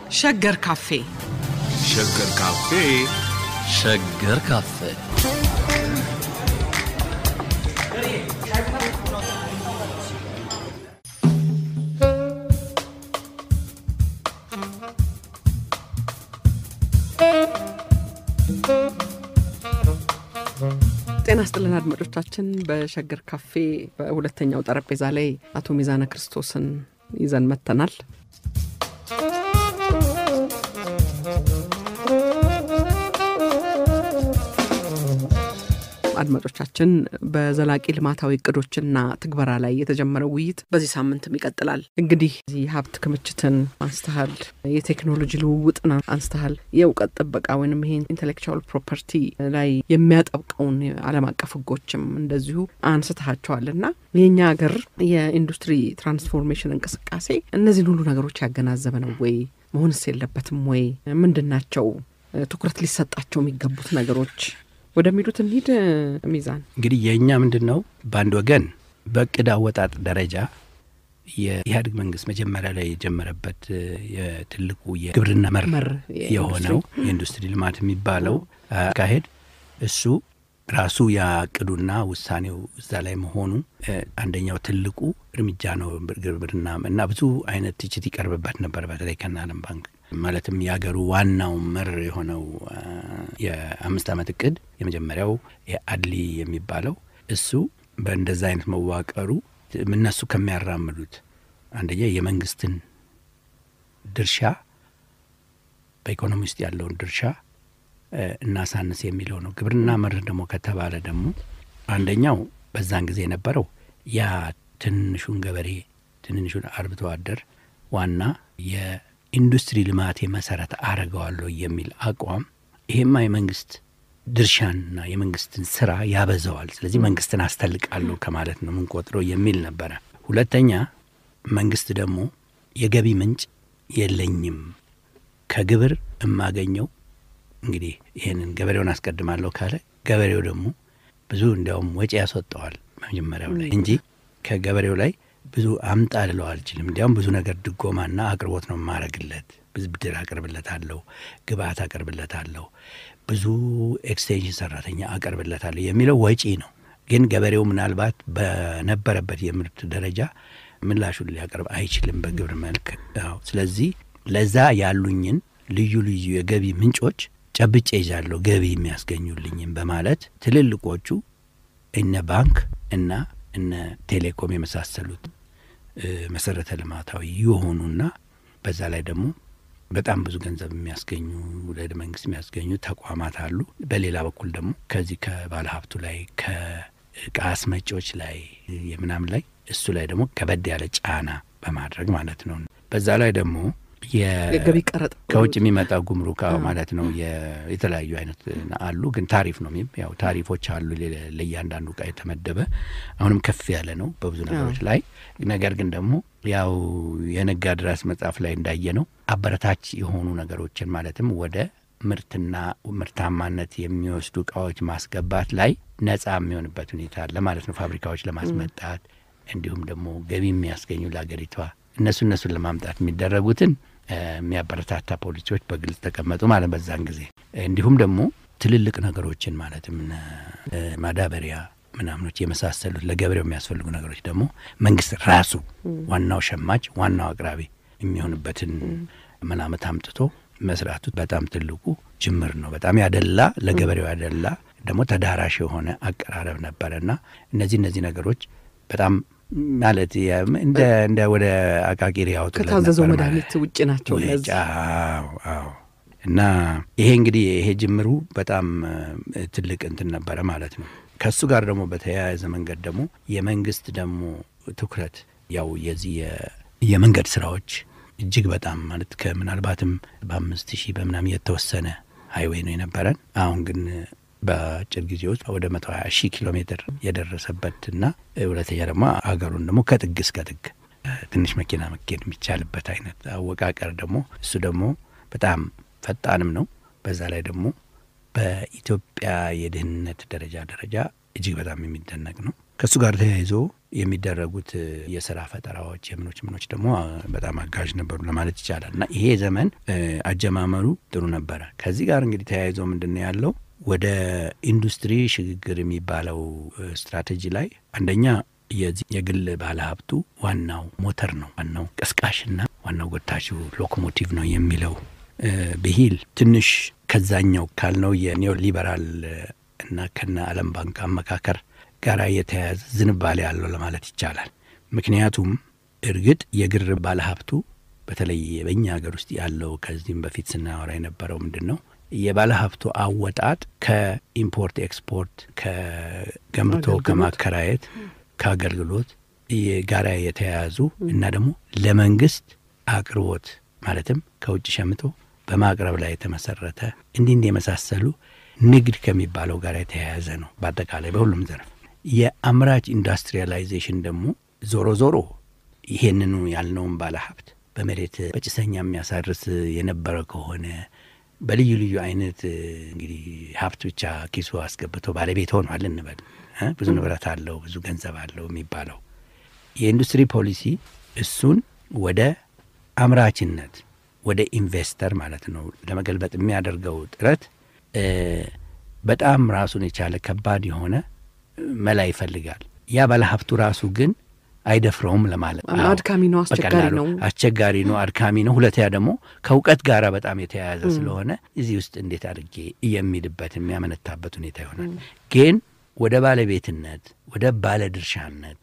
ሸገር ካፌ ሸገር ካፌ ሸገር ካፌ ጤና ስጥልን አድማጮቻችን። በሸገር ካፌ በሁለተኛው ጠረጴዛ ላይ አቶ ሚዛነ ክርስቶስን ይዘን መጥተናል። አድማጮቻችን በዘላቂ ልማታዊ እቅዶችና ትግበራ ላይ የተጀመረው ውይይት በዚህ ሳምንትም ይቀጥላል። እንግዲህ እዚህ ሀብት ክምችትን አንስተሃል፣ የቴክኖሎጂ ልውውጥን አንስተሃል፣ የእውቀት ጥበቃ ወይም ይሄ ኢንቴሌክቹዋል ፕሮፐርቲ ላይ የሚያጠብቀውን ዓለም አቀፍ ሕጎችም እንደዚሁ አንስተሃቸዋል እና የእኛ ሀገር የኢንዱስትሪ ትራንስፎርሜሽን እንቅስቃሴ እነዚህን ሁሉ ነገሮች ያገናዘበ ነው ወይ? መሆንስ የለበትም ወይ? ምንድን ናቸው ትኩረት ሊሰጣቸው የሚገቡት ነገሮች ወደሚሉት እንሂድ። ሚዛን እንግዲህ የእኛ ምንድን ነው በአንድ ወገን በእቅድ አወጣጥ ደረጃ የኢህአዴግ መንግስት መጀመሪያ ላይ የጀመረበት የትልቁ የግብርና መር መር የሆነው የኢንዱስትሪ ልማት የሚባለው አካሄድ እሱ ራሱ ያቅዱና ውሳኔው እዛ ላይ መሆኑ አንደኛው ትልቁ እርምጃ ነው። ግብርና እና ብዙ አይነት ትችት ይቀርብበት ነበር፣ በተለይ ከና ዓለም ባንክ ማለትም የሀገሩ ዋናው መር የሆነው የአምስት ዓመት እቅድ የመጀመሪያው የአድሊ የሚባለው እሱ በእንደዛ አይነት መዋቀሩ እነሱ ከሚያራምዱት አንደኛ የመንግስትን ድርሻ በኢኮኖሚ ውስጥ ያለውን ድርሻ እናሳንስ የሚለው ነው። ግብርና መርህ ደግሞ ከተባለ ደግሞ አንደኛው በዛን ጊዜ የነበረው ያ ትንሹን ገበሬ ትንንሹን አርብቶ አደር ዋና የኢንዱስትሪ ልማቴ መሰረት አረገዋለሁ የሚል አቋም ይሄማ የመንግስት ድርሻንና የመንግስትን ስራ ያበዛዋል፣ ስለዚህ መንግስትን አስተልቃለሁ ከማለት ነው የምንቆጥረው የሚል ነበረ። ሁለተኛ መንግስት ደግሞ የገቢ ምንጭ የለኝም ከግብር የማገኘው እንግዲህ ይህንን ገበሬውን አስቀድማለሁ ካለ ገበሬው ደግሞ ብዙ እንዲያውም ወጪ ያስወጠዋል መጀመሪያው ላይ እንጂ ከገበሬው ላይ ብዙ አምጣ ልለው አልችልም። እንዲያውም ብዙ ነገር ድጎማና አቅርቦት ነው የማረግለት። ብድር አቅርብለታለሁ፣ ግብአት አቅርብለታለሁ፣ ብዙ ኤክስቴንሽን ሰራተኛ አቀርብለታለሁ የሚለው ወጪ ነው። ግን ገበሬው ምናልባት በነበረበት የምርት ደረጃ ምላሹን ሊያቀርብ አይችልም በግብር መልክ። ስለዚህ ለዛ ያሉኝን ልዩ ልዩ የገቢ ምንጮች ጨብጬ ይዛለሁ ገቢ የሚያስገኙልኝም በማለት ትልልቆቹ እነ ባንክ እና እነ ቴሌኮም የመሳሰሉት መሰረተ ልማታዊ የሆኑና በዛ ላይ ደግሞ በጣም ብዙ ገንዘብ የሚያስገኙ ወደ መንግስት የሚያስገኙ ተቋማት አሉ። በሌላ በኩል ደግሞ ከዚህ ከባለ ሀብቱ ላይ ከእቃ አስመጪዎች ላይ የምናምን ላይ እሱ ላይ ደግሞ ከበድ ያለ ጫና በማድረግ ማለት ነው። በዛ ላይ ደግሞ የገቢ ቀረጥ ከውጭ የሚመጣ ጉምሩክ ማለት ነው። የተለያዩ አይነት አሉ፣ ግን ታሪፍ ነው። ያው ታሪፎች አሉ ለእያንዳንዱ እቃ የተመደበ አሁንም ከፍ ያለ ነው በብዙ ነገሮች ላይ። ነገር ግን ደግሞ ያው የነጋድ ራስ መጽሐፍ ላይ እንዳየ ነው አበረታች የሆኑ ነገሮችን ማለትም ወደ ምርትና ምርታማነት የሚወስዱ እቃዎች ማስገባት ላይ ነጻ የሚሆንበት ሁኔታ አለ ማለት ነው። ፋብሪካዎች ለማስመጣት እንዲሁም ደግሞ ገቢ የሚያስገኙ ለሀገሪቷ እነሱ እነሱን ለማምጣት የሚደረጉትን የሚያበረታታ ፖሊሲዎች በግልጽ ተቀመጡ ማለት በዛን ጊዜ እንዲሁም ደግሞ ትልልቅ ነገሮችን ማለትም ማዳበሪያ ምናምኖች የመሳሰሉት ለገበሬው የሚያስፈልጉ ነገሮች ደግሞ መንግስት ራሱ ዋናው ሸማች ዋናው አቅራቢ የሚሆንበትን መላመት አምጥቶ መስራቱ በጣም ትልቁ ጅምር ነው። በጣም ያደላ ለገበሬው ያደላ ደግሞ ተዳራሽ የሆነ አቀራረብ ነበረና እነዚህ እነዚህ ነገሮች በጣም ማለት እንደ እንደ ወደ አቃቂር ያወጡ ከታዘዘው መድኃኒት ውጭ ናቸው። አዎ እና ይሄ እንግዲህ ይሄ ጅምሩ በጣም ትልቅ እንትን ነበረ ማለት ነው። ከእሱ ጋር ደግሞ በተያያዘ መንገድ ደግሞ የመንግስት ደግሞ ትኩረት ያው የዚህ የመንገድ ስራዎች እጅግ በጣም ማለት ከምናልባትም በአምስት ሺህ በምናምን የተወሰነ ሀይዌይ ነው የነበረን አሁን ግን በአጭር ጊዜ ውስጥ ወደ መቶ ሀያ ሺህ ኪሎ ሜትር የደረሰበትና ሁለተኛ ደግሞ ሀገሩን ደግሞ ከጥግ እስከ ጥግ ትንሽ መኪና መኬድ የሚቻልበት አይነት አወቃቀር ደግሞ እሱ ደግሞ በጣም ፈጣንም ነው። በዛ ላይ ደግሞ በኢትዮጵያ የድህነት ደረጃ ደረጃ እጅግ በጣም የሚደነቅ ነው። ከእሱ ጋር ተያይዞ የሚደረጉት የስራ ፈጠራዎች የምኖች ምኖች ደግሞ በጣም አጋዥ ነበሩ ለማለት ይቻላል። እና ይሄ ዘመን አጀማመሩ ጥሩ ነበረ። ከዚህ ጋር እንግዲህ ተያይዞ ምንድን ነው ያለው ወደ ኢንዱስትሪ ሽግግር የሚባለው ስትራቴጂ ላይ አንደኛ የዚህ የግል ባለሀብቱ ዋናው ሞተር ነው፣ ዋናው ቀስቃሽና ዋናው ጎታቹ ሎኮሞቲቭ ነው የሚለው ብሂል ትንሽ ከዛኛው ካልነው የኒዮ ሊበራል እና ከነ ዓለም ባንክ አመካከር ጋር የተያያዘ ዝንባሌ አለው ለማለት ይቻላል። ምክንያቱም እርግጥ የግር ባለሀብቱ በተለይ በእኛ ሀገር ውስጥ ያለው ከዚህም በፊት ስናወራ የነበረው ምንድን ነው የባለሀብቱ አወጣጥ ከኢምፖርት ኤክስፖርት፣ ከገንብቶ ከማከራየት፣ ከአገልግሎት ጋራ የተያያዙ እና ደግሞ ለመንግስት አቅርቦት ማለትም ከውጭ ሸምቶ በማቅረብ ላይ የተመሰረተ እንዲህ እንዲህ የመሳሰሉ ንግድ ከሚባለው ጋር የተያያዘ ነው። በአጠቃላይ በሁሉም ዘርፍ የአምራች ኢንዱስትሪያላይዜሽን ደግሞ ዞሮ ዞሮ ይሄንኑ ያልነውን ባለሀብት በመሬት በጭሰኛ የሚያሳርስ የነበረ ከሆነ በልዩ ልዩ አይነት እንግዲህ ሀብት ብቻ ኪሱ አስገብቶ ባለቤት ሆኗል እንበል። ብዙ ንብረት አለው፣ ብዙ ገንዘብ አለው የሚባለው የኢንዱስትሪ ፖሊሲ እሱን ወደ አምራችነት ወደ ኢንቨስተር ማለት ነው ለመገልበጥ የሚያደርገው ጥረት በጣም ራሱን የቻለ ከባድ የሆነ መላ ይፈልጋል። ያ ባለሀብቱ ራሱ ግን አይደፍረውም ለማለት አድካሚ ነው፣ አስቸጋሪ ነው፣ አስቸጋሪ ነው፣ አድካሚ ነው። ሁለተኛ ደግሞ ከእውቀት ጋር በጣም የተያያዘ ስለሆነ እዚህ ውስጥ እንዴት አድርጌ የሚልበት የሚያመነታበት ሁኔታ ይሆናል። ግን ወደ ባለቤትነት ወደ ባለድርሻነት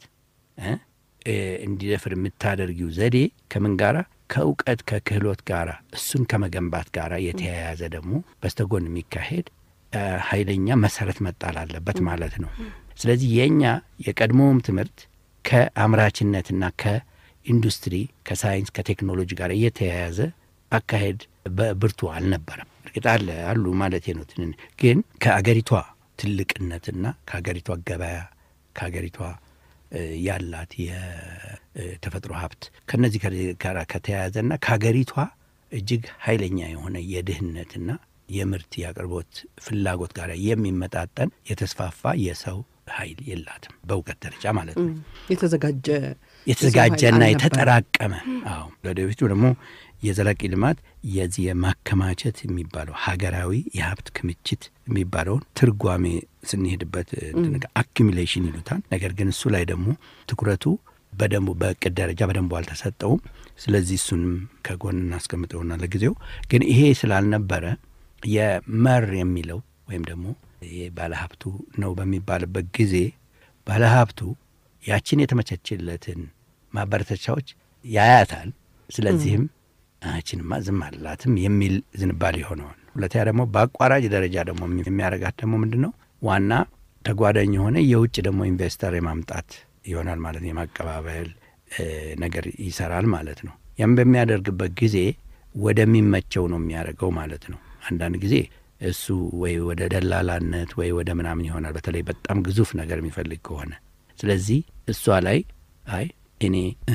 እንዲደፍር የምታደርጊው ዘዴ ከምን ጋራ ከእውቀት ከክህሎት ጋር እሱን ከመገንባት ጋር የተያያዘ ደግሞ በስተጎን የሚካሄድ ኃይለኛ መሰረት መጣል አለበት ማለት ነው። ስለዚህ የእኛ የቀድሞውም ትምህርት ከአምራችነትና ከኢንዱስትሪ ከሳይንስ ከቴክኖሎጂ ጋር እየተያያዘ አካሄድ በብርቱ አልነበረም። እርግጥ አለ አሉ ማለት ነው። ትን ግን ከአገሪቷ ትልቅነትና ከአገሪቷ ገበያ ከአገሪቷ ያላት የተፈጥሮ ሀብት ከነዚህ ጋር ከተያያዘና ከሀገሪቷ እጅግ ኃይለኛ የሆነ የድህነትና የምርት የአቅርቦት ፍላጎት ጋር የሚመጣጠን የተስፋፋ የሰው ኃይል የላትም በእውቀት ደረጃ ማለት ነው። የተዘጋጀ የተዘጋጀና የተጠራቀመ አዎ። ለወደፊቱ ደግሞ የዘላቂ ልማት የዚህ የማከማቸት የሚባለው ሀገራዊ የሀብት ክምችት የሚባለውን ትርጓሜ ስንሄድበት አኪሚሌሽን ይሉታል። ነገር ግን እሱ ላይ ደግሞ ትኩረቱ በደንቡ በእቅድ ደረጃ በደንቡ አልተሰጠውም። ስለዚህ እሱንም ከጎን እናስቀምጠውና ለጊዜው ግን ይሄ ስላልነበረ የመር የሚለው ወይም ደግሞ ይሄ ባለሀብቱ ነው በሚባልበት ጊዜ ባለሀብቱ ያችን የተመቸችለትን ማበረታቻዎች ያያታል። ስለዚህም አችንማ ዝም አላትም የሚል ዝንባሌ ሆነዋል። ሁለተኛ ደግሞ በአቋራጭ ደረጃ ደግሞ የሚያደርጋት ደግሞ ምንድን ነው ዋና ተጓዳኝ የሆነ የውጭ ደግሞ ኢንቨስተር የማምጣት ይሆናል ማለት ነው። የማቀባበል ነገር ይሰራል ማለት ነው። ያም በሚያደርግበት ጊዜ ወደሚመቸው ነው የሚያደርገው ማለት ነው። አንዳንድ ጊዜ እሱ ወይ ወደ ደላላነት ወይ ወደ ምናምን ይሆናል፣ በተለይ በጣም ግዙፍ ነገር የሚፈልግ ከሆነ። ስለዚህ እሷ ላይ አይ እኔ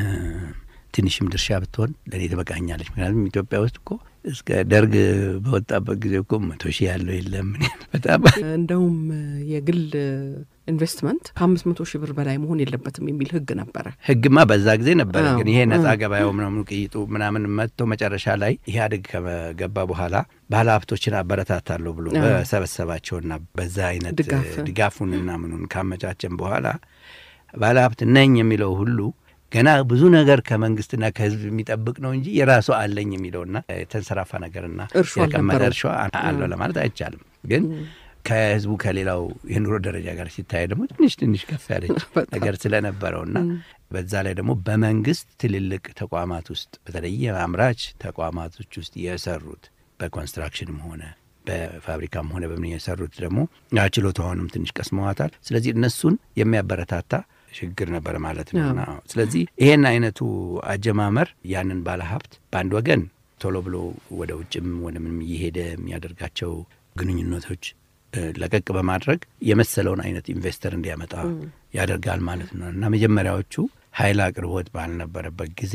ትንሽም ድርሻ ብትሆን ለእኔ ትበቃኛለች። ምክንያቱም ኢትዮጵያ ውስጥ እኮ እስከ ደርግ በወጣበት ጊዜ እኮ መቶ ሺህ ያለው የለም። በጣም እንደውም የግል ኢንቨስትመንት ከአምስት መቶ ሺህ ብር በላይ መሆን የለበትም የሚል ሕግ ነበረ። ሕግማ በዛ ጊዜ ነበረ። ግን ይሄ ነጻ ገበያው ምናምኑ ቅይጡ ምናምን መጥቶ መጨረሻ ላይ ኢህአዴግ ከገባ በኋላ ባለ ሀብቶችን አበረታታለሁ ብሎ በሰበሰባቸውና በዛ አይነት ድጋፉንና ምኑን ካመቻቸን በኋላ ባለ ሀብት ነኝ የሚለው ሁሉ ገና ብዙ ነገር ከመንግስትና ከህዝብ የሚጠብቅ ነው እንጂ የራሱ አለኝ የሚለውና የተንሰራፋ ነገርና የቀመጠ እርሻ አለው ለማለት አይቻልም። ግን ከህዝቡ ከሌላው የኑሮ ደረጃ ጋር ሲታይ ደግሞ ትንሽ ትንሽ ከፍ ያለች ነገር ስለነበረውና በዛ ላይ ደግሞ በመንግስት ትልልቅ ተቋማት ውስጥ በተለይ አምራች ተቋማቶች ውስጥ የሰሩት በኮንስትራክሽንም ሆነ በፋብሪካም ሆነ በምን የሰሩት ደግሞ ችሎታውንም ትንሽ ቀስመዋታል። ስለዚህ እነሱን የሚያበረታታ ችግር ነበር ማለት ነው። ስለዚህ ይሄን አይነቱ አጀማመር ያንን ባለሀብት በአንድ ወገን ቶሎ ብሎ ወደ ውጭም ወደ ምንም እየሄደ የሚያደርጋቸው ግንኙነቶች ለቀቅ በማድረግ የመሰለውን አይነት ኢንቨስተር እንዲያመጣ ያደርጋል ማለት ነው እና መጀመሪያዎቹ ኃይል አቅርቦት ባልነበረበት ጊዜ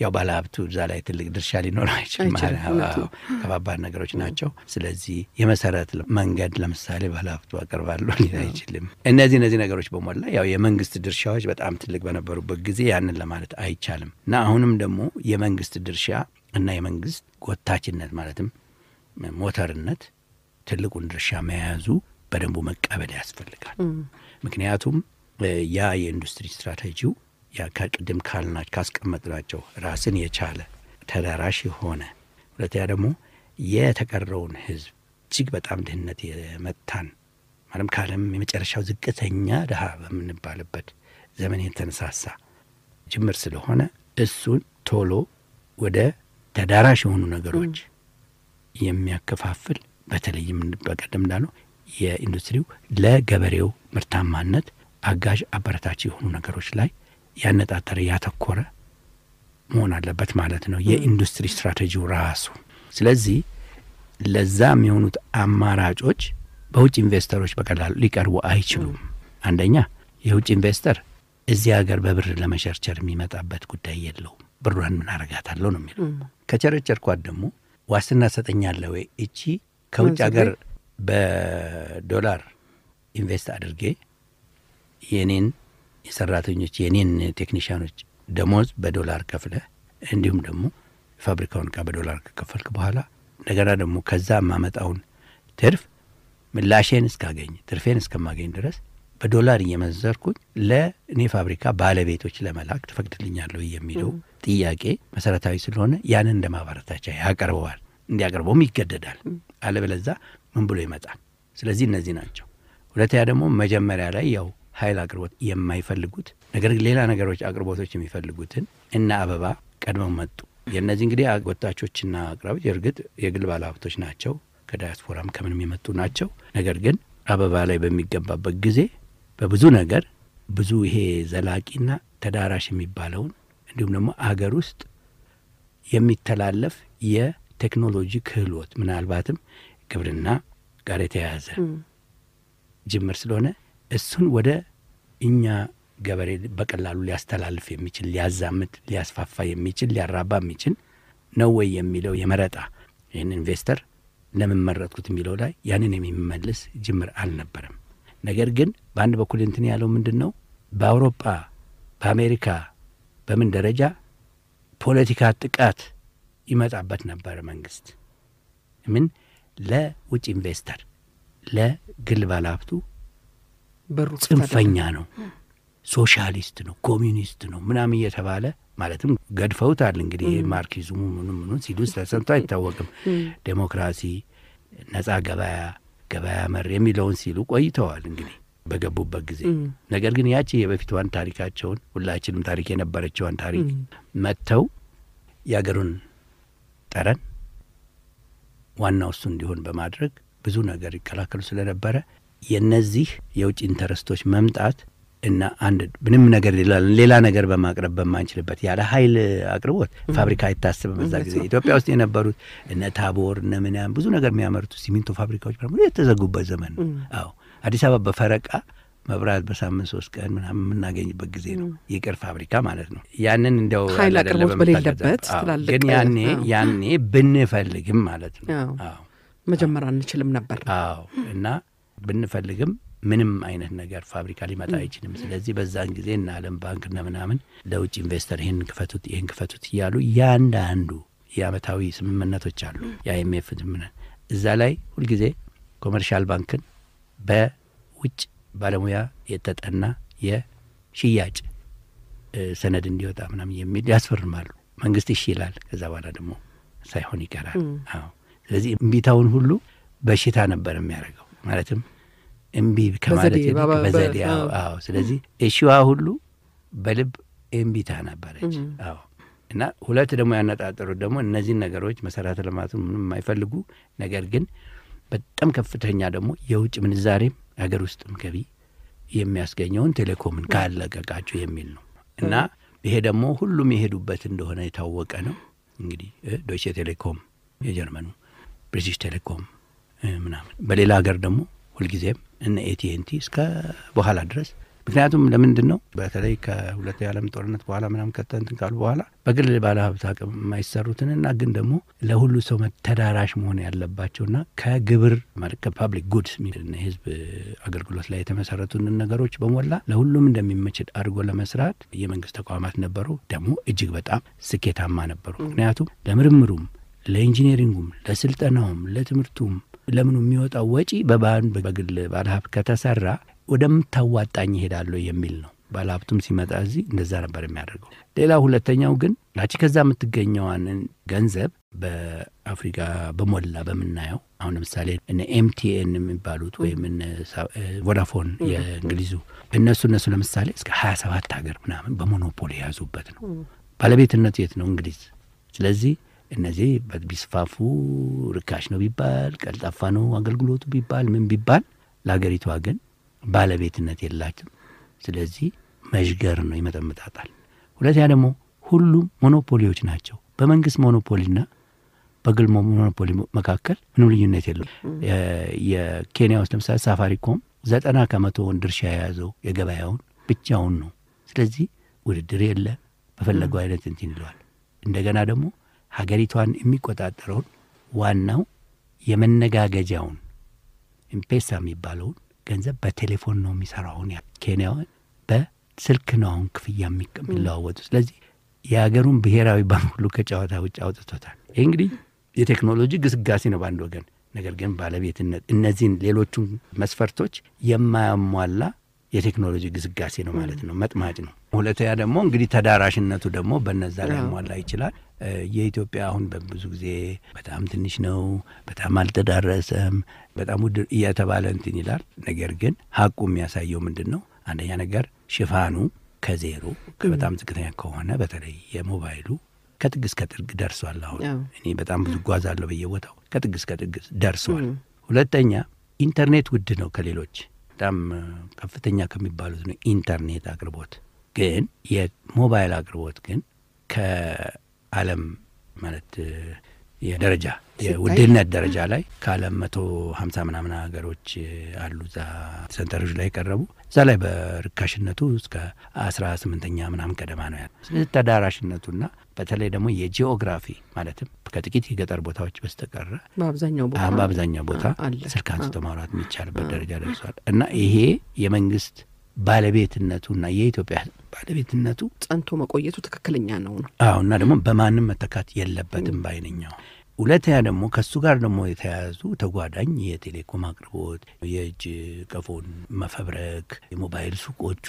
ያው ባለሀብቱ እዛ ላይ ትልቅ ድርሻ ሊኖር አይችልም። አይችልም፣ እውነት ነው። ከባባድ ነገሮች ናቸው። ስለዚህ የመሰረት መንገድ ለምሳሌ ባለሀብቱ አቀርባለሁ ሊል አይችልም። እነዚህ እነዚህ ነገሮች በሞላ ያው የመንግስት ድርሻዎች በጣም ትልቅ በነበሩበት ጊዜ ያንን ለማለት አይቻልም እና አሁንም ደግሞ የመንግስት ድርሻ እና የመንግስት ጎታችነት ማለትም ሞተርነት ትልቁን ድርሻ መያዙ በደንቡ መቀበል ያስፈልጋል። ምክንያቱም ያ የኢንዱስትሪ ስትራቴጂው ያ ከቅድም ካልናቸው ካስቀመጥናቸው ራስን የቻለ ተደራሽ የሆነ ሁለተኛ ደግሞ የተቀረውን ህዝብ እጅግ በጣም ድህነት የመታን ማለም ከዓለም የመጨረሻው ዝቅተኛ ድሀ በምንባልበት ዘመን የተነሳሳ ጅምር ስለሆነ እሱን ቶሎ ወደ ተዳራሽ የሆኑ ነገሮች የሚያከፋፍል በተለይም በቀደም እንዳለው የኢንዱስትሪው ለገበሬው ምርታማነት አጋዥ አበረታች የሆኑ ነገሮች ላይ ያነጣጠረ ያተኮረ መሆን አለበት ማለት ነው የኢንዱስትሪ ስትራቴጂው ራሱ። ስለዚህ ለዛ የሚሆኑት አማራጮች በውጭ ኢንቨስተሮች በቀላሉ ሊቀርቡ አይችሉም። አንደኛ የውጭ ኢንቨስተር እዚህ ሀገር በብር ለመቸርቸር የሚመጣበት ጉዳይ የለውም። ብሯን ምን አረጋታለሁ ነው የሚለው። ከቸረቸርኳት ደግሞ ዋስትና ሰጠኛለ ወይ እቺ ከውጭ ሀገር በዶላር ኢንቨስት አድርጌ የኔን የሰራተኞች የኔን ቴክኒሽያኖች ደሞዝ በዶላር ከፍለ እንዲሁም ደግሞ ፋብሪካውን እቃ በዶላር ከከፈልክ በኋላ እንደገና ደግሞ ከዛ የማመጣውን ትርፍ ምላሼን እስካገኝ ትርፌን እስከማገኝ ድረስ በዶላር እየመዘርኩኝ ለእኔ ፋብሪካ ባለቤቶች ለመላክ ትፈቅድልኛለሁ የሚለው ጥያቄ መሰረታዊ ስለሆነ ያንን እንደ ማበረታቻ ያቀርበዋል። እንዲያቀርበውም ይገደዳል። አለበለዛ ምን ብሎ ይመጣል? ስለዚህ እነዚህ ናቸው። ሁለተኛ ደግሞ መጀመሪያ ላይ ያው ኃይል አቅርቦት የማይፈልጉት ነገር ግን ሌላ ነገሮች አቅርቦቶች የሚፈልጉትን እና አበባ ቀድመው መጡ። የእነዚህ እንግዲህ ወጣቾችና አቅራቢዎች እርግጥ የግል ባለሀብቶች ናቸው፣ ከዳያስፖራም ከምንም የመጡ ናቸው። ነገር ግን አበባ ላይ በሚገባበት ጊዜ በብዙ ነገር ብዙ ይሄ ዘላቂና ተዳራሽ የሚባለውን እንዲሁም ደግሞ አገር ውስጥ የሚተላለፍ የቴክኖሎጂ ክህሎት ምናልባትም ግብርና ጋር የተያያዘ ጅምር ስለሆነ እሱን ወደ እኛ ገበሬ በቀላሉ ሊያስተላልፍ የሚችል ሊያዛምት፣ ሊያስፋፋ የሚችል ሊያራባ የሚችል ነው ወይ የሚለው የመረጣ ይህን ኢንቨስተር ለምን መረጥኩት የሚለው ላይ ያንን የሚመልስ ጅምር አልነበረም። ነገር ግን በአንድ በኩል እንትን ያለው ምንድን ነው በአውሮፓ በአሜሪካ በምን ደረጃ ፖለቲካ ጥቃት ይመጣበት ነበረ መንግስት ምን ለውጭ ኢንቨስተር ለግል ባለሀብቱ በሩ ጽንፈኛ ነው፣ ሶሻሊስት ነው፣ ኮሚኒስት ነው ምናምን እየተባለ ማለትም ገድፈውታል። እንግዲህ ማርክሲዝሙ ምኑ ምኑ ሲሉ ተሰምቶ አይታወቅም። ዴሞክራሲ፣ ነጻ ገበያ፣ ገበያ መር የሚለውን ሲሉ ቆይተዋል እንግዲህ በገቡበት ጊዜ። ነገር ግን ያቺ የበፊትዋን ታሪካቸውን ሁላችንም ታሪክ የነበረችዋን ታሪክ መጥተው የአገሩን ጠረን ዋናው እሱ እንዲሆን በማድረግ ብዙ ነገር ይከላከሉ ስለነበረ የነዚህ የውጭ ኢንተረስቶች መምጣት እና አንድ ምንም ነገር ሌላ ነገር በማቅረብ በማንችልበት ያለ ኃይል አቅርቦት ፋብሪካ አይታስብም። በዛ ጊዜ ኢትዮጵያ ውስጥ የነበሩት እነ ታቦር እነ ምናምን ብዙ ነገር የሚያመርቱ ሲሚንቶ ፋብሪካዎች በሙሉ የተዘጉበት ዘመን ነው። አዎ አዲስ አበባ በፈረቃ መብራት በሳምንት ሶስት ቀን ምናምን የምናገኝበት ጊዜ ነው። ይቅር ፋብሪካ ማለት ነው። ያንን እንዲያው ኃይል አቅርቦት በሌለበት ትላልቅ ግን ያኔ ያኔ ብንፈልግም ማለት ነው። አዎ መጀመር አንችልም ነበር። አዎ እና ብንፈልግም ምንም አይነት ነገር ፋብሪካ ሊመጣ አይችልም። ስለዚህ በዛን ጊዜ እነ ዓለም ባንክ እነ ምናምን ለውጭ ኢንቨስተር ይህን ክፈቱት፣ ይህን ክፈቱት እያሉ ያንዳንዱ የአመታዊ ስምምነቶች አሉ። የአይኤምኤፍ ስምምነት እዛ ላይ ሁልጊዜ ኮመርሻል ባንክን በውጭ ባለሙያ የተጠና የሽያጭ ሰነድ እንዲወጣ ምናምን የሚል ያስፈርማሉ። መንግስት እሺ ይላል። ከዛ በኋላ ደግሞ ሳይሆን ይቀራል። አዎ ስለዚህ እምቢታውን ሁሉ በሽታ ነበር የሚያደርገው ማለትም እምቢ ከማለት በዘዴ አዎ። ስለዚህ እሺዋ ሁሉ በልብ እምቢታ ነበረች። አዎ እና ሁለት ደግሞ ያነጣጠሩት ደግሞ እነዚህን ነገሮች መሰረተ ልማቱን ምንም የማይፈልጉ ነገር ግን በጣም ከፍተኛ ደግሞ የውጭ ምንዛሬም ሀገር ውስጥም ገቢ የሚያስገኘውን ቴሌኮምን ካለቀቃችሁ የሚል ነው እና ይሄ ደግሞ ሁሉም የሄዱበት እንደሆነ የታወቀ ነው። እንግዲህ ዶይቼ ቴሌኮም የጀርመኑ፣ ብሪቲሽ ቴሌኮም ምናምን በሌላ ሀገር ደግሞ ሁልጊዜም እነ ኤቲኤንቲ እስከ በኋላ ድረስ ምክንያቱም ለምንድን ነው በተለይ ከሁለተኛው የዓለም ጦርነት በኋላ ምናምን ከተንትን ካሉ በኋላ በግል ባለሀብት አቅም የማይሰሩትንና ግን ደግሞ ለሁሉ ሰው ተዳራሽ መሆን ያለባቸውና ከግብር ማለት ከፓብሊክ ጉድስ የህዝብ አገልግሎት ላይ የተመሰረቱንን ነገሮች በሞላ ለሁሉም እንደሚመችል አድርጎ ለመስራት የመንግስት ተቋማት ነበሩ። ደግሞ እጅግ በጣም ስኬታማ ነበሩ። ምክንያቱም ለምርምሩም፣ ለኢንጂነሪንጉም፣ ለስልጠናውም፣ ለትምህርቱም ለምኑ የሚወጣው ወጪ በባን በግል ባለሀብት ከተሰራ ወደምታዋጣኝ ይሄዳለሁ የሚል ነው። ባለሀብቱም ሲመጣ እዚህ እንደዛ ነበር የሚያደርገው። ሌላ ሁለተኛው ግን ላቺ ከዛ የምትገኘዋን ገንዘብ በአፍሪካ በሞላ በምናየው አሁን ለምሳሌ እነ ኤምቲኤን የሚባሉት ወይም እነ ቮዳፎን የእንግሊዙ እነሱ እነሱ ለምሳሌ እስከ ሀያ ሰባት ሀገር ምናምን በሞኖፖሊ የያዙበት ነው። ባለቤትነቱ የት ነው? እንግሊዝ። ስለዚህ እነዚህ ቢስፋፉ ርካሽ ነው ቢባል ቀልጣፋ ነው አገልግሎቱ ቢባል ምን ቢባል ለሀገሪቷ ግን ባለቤትነት የላትም። ስለዚህ መዥገር ነው ይመጠምጣጣል። ሁለተኛ ደግሞ ሁሉም ሞኖፖሊዎች ናቸው። በመንግስት ሞኖፖሊና በግል ሞኖፖሊ መካከል ምንም ልዩነት የለም። የኬንያ ውስጥ ለምሳሌ ሳፋሪኮም ዘጠና ከመቶውን ድርሻ የያዘው የገበያውን ብቻውን ነው። ስለዚህ ውድድር የለ፣ በፈለገው አይነት እንትን ይለዋል። እንደገና ደግሞ ሀገሪቷን የሚቆጣጠረውን ዋናው የመነጋገጃውን ኢምፔሳ የሚባለውን ገንዘብ በቴሌፎን ነው የሚሰራውን ኬንያውን በስልክ ነው አሁን ክፍያ የሚለዋወጡ። ስለዚህ የሀገሩን ብሔራዊ ባንክ ሁሉ ከጨዋታ ውጭ አውጥቶታል። ይህ እንግዲህ የቴክኖሎጂ ግስጋሴ ነው በአንድ ወገን። ነገር ግን ባለቤትነት እነዚህን ሌሎቹን መስፈርቶች የማያሟላ የቴክኖሎጂ ግስጋሴ ነው ማለት ነው። መጥማጭ ነው። ሁለተኛ ደግሞ እንግዲህ ተዳራሽነቱ ደግሞ በነዛ ላይ ሟላ ይችላል። የኢትዮጵያ አሁን በብዙ ጊዜ በጣም ትንሽ ነው፣ በጣም አልተዳረሰም፣ በጣም ውድ እየተባለ እንትን ይላል። ነገር ግን ሀቁ የሚያሳየው ምንድን ነው? አንደኛ ነገር ሽፋኑ ከዜሮ በጣም ዝቅተኛ ከሆነ በተለይ የሞባይሉ ከጥግ እስከ ጥግ ደርሷል። አሁን እኔ በጣም ብዙ ጓዛለሁ በየቦታው ከጥግ እስከ ጥግ ደርሷል። ሁለተኛ ኢንተርኔት ውድ ነው ከሌሎች በጣም ከፍተኛ ከሚባሉት ነው ኢንተርኔት አቅርቦት። ግን የሞባይል አቅርቦት ግን ከዓለም ማለት የደረጃ የውድነት ደረጃ ላይ ከዓለም መቶ ሀምሳ ምናምን ሀገሮች አሉ እዛ ሰንጠረዥ ላይ የቀረቡ እዛ ላይ በርካሽነቱ እስከ አስራ ስምንተኛ ምናምን ቀደማ ነው ያለ። ስለዚህ ተዳራሽነቱና በተለይ ደግሞ የጂኦግራፊ ማለትም ከጥቂት የገጠር ቦታዎች በስተቀረ በአብዛኛው ቦታ በአብዛኛው ቦታ ስልክ አንስቶ ማውራት የሚቻልበት ደረጃ ደርሷል እና ይሄ የመንግስት ባለቤትነቱና የኢትዮጵያ ባለቤትነቱ ጸንቶ መቆየቱ ትክክለኛ ነው ነው አዎ እና ደግሞ በማንም መተካት የለበትም ባይነኛው ሁለተኛ ደግሞ ከእሱ ጋር ደግሞ የተያያዙ ተጓዳኝ የቴሌኮም አቅርቦት፣ የእጅ ቀፎን መፈብረክ፣ የሞባይል ሱቆቹ፣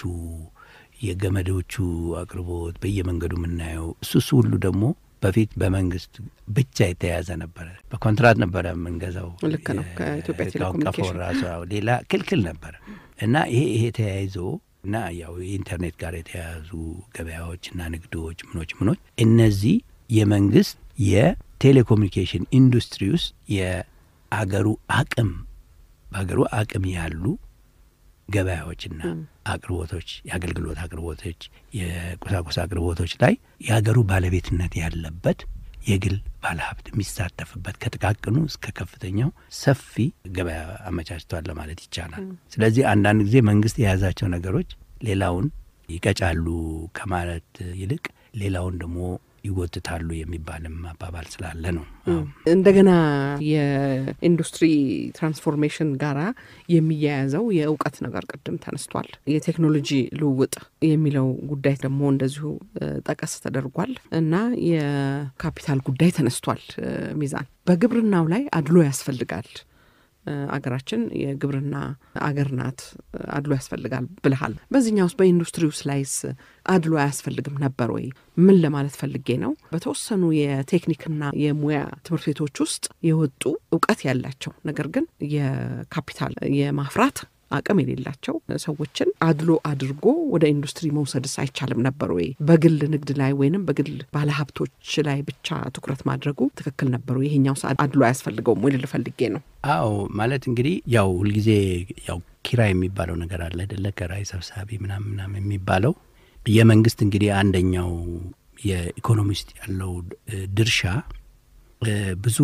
የገመዶቹ አቅርቦት በየመንገዱ የምናየው እሱ እሱ ሁሉ ደግሞ በፊት በመንግስት ብቻ የተያዘ ነበረ። በኮንትራት ነበረ የምንገዛው። ልክ ነው። ከኢትዮጵያ ቴሌኮሙኒኬሽን ራሱ ሌላ ክልክል ነበረ እና ይሄ ይሄ ተያይዞ እና ያው የኢንተርኔት ጋር የተያያዙ ገበያዎችና ንግዶች ምኖች ምኖች እነዚህ የመንግስት የቴሌኮሙኒኬሽን ኢንዱስትሪ ውስጥ የአገሩ አቅም በሀገሩ አቅም ያሉ ገበያዎችና አቅርቦቶች፣ የአገልግሎት አቅርቦቶች፣ የቁሳቁስ አቅርቦቶች ላይ የሀገሩ ባለቤትነት ያለበት የግል ባለሀብት የሚሳተፍበት ከጥቃቅኑ እስከ ከፍተኛው ሰፊ ገበያ አመቻችቷል ለማለት ይቻላል። ስለዚህ አንዳንድ ጊዜ መንግስት የያዛቸው ነገሮች ሌላውን ይቀጫሉ ከማለት ይልቅ ሌላውን ደግሞ ይጎትታሉ የሚባልም አባባል ስላለ ነው። እንደገና የኢንዱስትሪ ትራንስፎርሜሽን ጋራ የሚያያዘው የእውቀት ነገር ቅድም ተነስቷል። የቴክኖሎጂ ልውውጥ የሚለው ጉዳይ ደግሞ እንደዚሁ ጠቀስ ተደርጓል እና የካፒታል ጉዳይ ተነስቷል። ሚዛን በግብርናው ላይ አድሎ ያስፈልጋል። አገራችን የግብርና አገር ናት። አድሎ ያስፈልጋል ብልሃል። በዚህኛው ውስጥ በኢንዱስትሪ ውስጥ ላይስ አድሎ አያስፈልግም ነበር ወይ? ምን ለማለት ፈልጌ ነው? በተወሰኑ የቴክኒክና የሙያ ትምህርት ቤቶች ውስጥ የወጡ እውቀት ያላቸው ነገር ግን የካፒታል የማፍራት አቅም የሌላቸው ሰዎችን አድሎ አድርጎ ወደ ኢንዱስትሪ መውሰድስ አይቻልም ነበር ወይ? በግል ንግድ ላይ ወይንም በግል ባለሀብቶች ላይ ብቻ ትኩረት ማድረጉ ትክክል ነበሩ? ይሄኛው ሰዓት አድሎ አያስፈልገውም ወይ ልል ፈልጌ ነው። አዎ ማለት እንግዲህ ያው ሁልጊዜ ያው ኪራይ የሚባለው ነገር አለ አይደለ? ከራይ ሰብሳቢ ምናምን ምናምን የሚባለው የመንግስት እንግዲህ አንደኛው የኢኮኖሚ ውስጥ ያለው ድርሻ ብዙ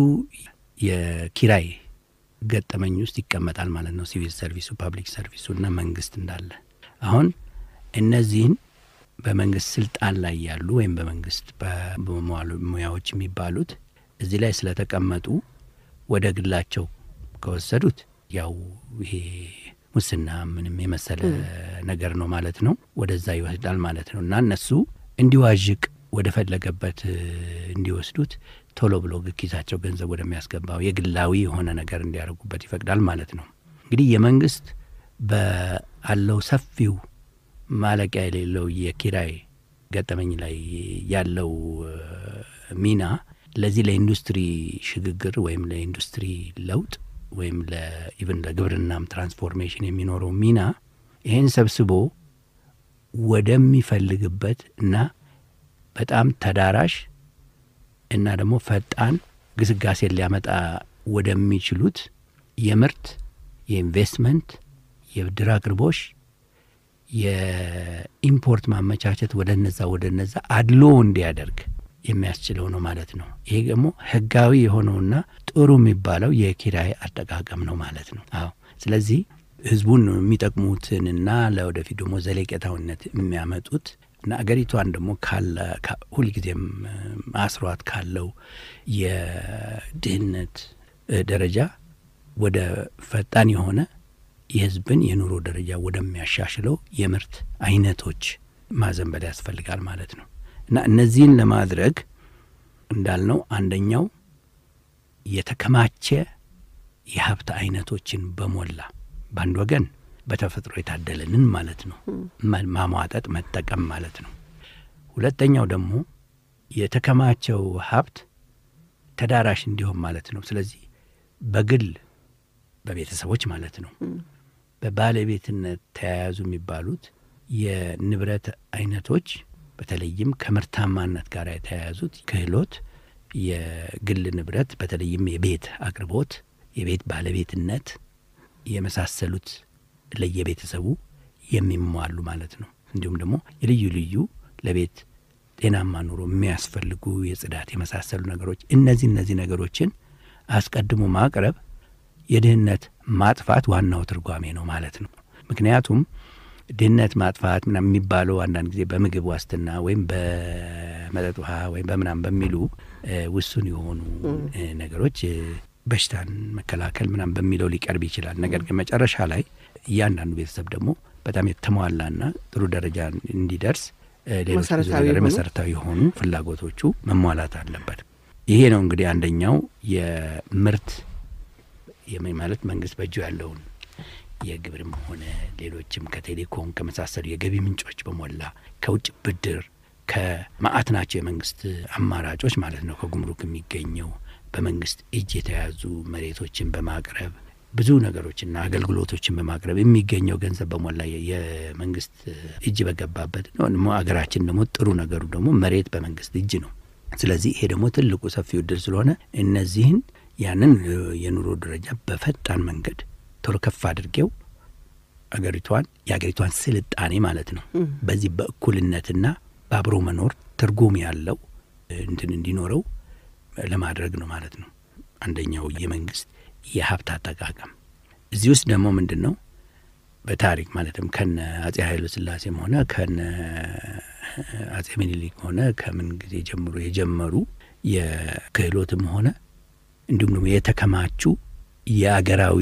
የኪራይ ገጠመኝ ውስጥ ይቀመጣል ማለት ነው። ሲቪል ሰርቪሱ፣ ፐብሊክ ሰርቪሱ እና መንግስት እንዳለ አሁን እነዚህን በመንግስት ስልጣን ላይ ያሉ ወይም በመንግስት በሙያዎች የሚባሉት እዚህ ላይ ስለተቀመጡ ወደ ግላቸው ከወሰዱት ያው ይሄ ሙስና ምንም የመሰለ ነገር ነው ማለት ነው። ወደዛ ይወስዳል ማለት ነው እና እነሱ እንዲዋዥቅ ወደ ፈለገበት እንዲወስዱት ቶሎ ብሎ ኪሳቸው ገንዘብ ወደሚያስገባው የግላዊ የሆነ ነገር እንዲያደርጉበት ይፈቅዳል ማለት ነው። እንግዲህ የመንግስት በአለው ሰፊው ማለቂያ የሌለው የኪራይ ገጠመኝ ላይ ያለው ሚና ለዚህ ለኢንዱስትሪ ሽግግር ወይም ለኢንዱስትሪ ለውጥ ወይም ኢቨን ለግብርናም ትራንስፎርሜሽን የሚኖረው ሚና ይህን ሰብስቦ ወደሚፈልግበት እና በጣም ተዳራሽ እና ደግሞ ፈጣን ግስጋሴን ሊያመጣ ወደሚችሉት የምርት የኢንቨስትመንት የብድር አቅርቦሽ የኢምፖርት ማመቻቸት ወደ ነዛ ወደ ነዛ አድሎ እንዲያደርግ የሚያስችለው ነው ማለት ነው። ይሄ ደግሞ ህጋዊ የሆነውና ጥሩ የሚባለው የኪራይ አጠቃቀም ነው ማለት ነው። አዎ ስለዚህ ህዝቡን የሚጠቅሙትንና ለወደፊት ደግሞ ዘለቄታዊነት የሚያመጡት እና አገሪቷን ደግሞ ካለ ሁልጊዜም አስሯት ካለው የድህነት ደረጃ ወደ ፈጣን የሆነ የህዝብን የኑሮ ደረጃ ወደሚያሻሽለው የምርት አይነቶች ማዘንበል ያስፈልጋል ማለት ነው እና እነዚህን ለማድረግ እንዳልነው አንደኛው የተከማቸ የሀብት አይነቶችን በሞላ በአንድ ወገን በተፈጥሮ የታደለንን ማለት ነው ማሟጠጥ መጠቀም ማለት ነው። ሁለተኛው ደግሞ የተከማቸው ሀብት ተዳራሽ እንዲሆን ማለት ነው። ስለዚህ በግል በቤተሰቦች ማለት ነው በባለቤትነት ተያያዙ የሚባሉት የንብረት አይነቶች በተለይም ከምርታማነት ጋር የተያያዙት ክህሎት፣ የግል ንብረት በተለይም የቤት አቅርቦት፣ የቤት ባለቤትነት የመሳሰሉት ለየቤተሰቡ የሚሟሉ ማለት ነው። እንዲሁም ደግሞ የልዩ ልዩ ለቤት ጤናማ ኑሮ የሚያስፈልጉ የጽዳት የመሳሰሉ ነገሮች እነዚህ እነዚህ ነገሮችን አስቀድሞ ማቅረብ የድህነት ማጥፋት ዋናው ትርጓሜ ነው ማለት ነው። ምክንያቱም ድህነት ማጥፋት ምናምን የሚባለው አንዳንድ ጊዜ በምግብ ዋስትና ወይም በመጠጥ ውሃ ወይም በምናምን በሚሉ ውሱን የሆኑ ነገሮች በሽታን መከላከል ምናምን በሚለው ሊቀርብ ይችላል። ነገር ግን መጨረሻ ላይ እያንዳንዱ ቤተሰብ ደግሞ በጣም የተሟላና ጥሩ ደረጃ እንዲደርስ ሌሎች መሰረታዊ የሆኑ ፍላጎቶቹ መሟላት አለበት። ይሄ ነው እንግዲህ አንደኛው የምርት ማለት መንግስት በእጁ ያለውን የግብርም ሆነ ሌሎችም ከቴሌኮም ከመሳሰሉ የገቢ ምንጮች በሞላ ከውጭ ብድር ከማአት ናቸው የመንግስት አማራጮች ማለት ነው። ከጉምሩክ የሚገኘው በመንግስት እጅ የተያዙ መሬቶችን በማቅረብ ብዙ ነገሮችና አገልግሎቶችን በማቅረብ የሚገኘው ገንዘብ በሞላ የመንግስት እጅ በገባበት ነው። ደግሞ አገራችን ደግሞ ጥሩ ነገሩ ደግሞ መሬት በመንግስት እጅ ነው። ስለዚህ ይሄ ደግሞ ትልቁ ሰፊው እድል ስለሆነ እነዚህን ያንን የኑሮ ደረጃ በፈጣን መንገድ ቶሎ ከፍ አድርጌው አገሪቷን የአገሪቷን ስልጣኔ ማለት ነው በዚህ በእኩልነትና በአብሮ መኖር ትርጉም ያለው እንትን እንዲኖረው ለማድረግ ነው ማለት ነው። አንደኛው የመንግስት የሀብት አጠቃቀም እዚህ ውስጥ ደግሞ ምንድን ነው በታሪክ ማለትም ከነ አጼ ኃይለ ሥላሴም ሆነ ከነ አጼ ምኒልክ ሆነ ከምን ጊዜ ጀምሮ የጀመሩ የክህሎትም ሆነ እንዲሁም ደግሞ የተከማቹ የአገራዊ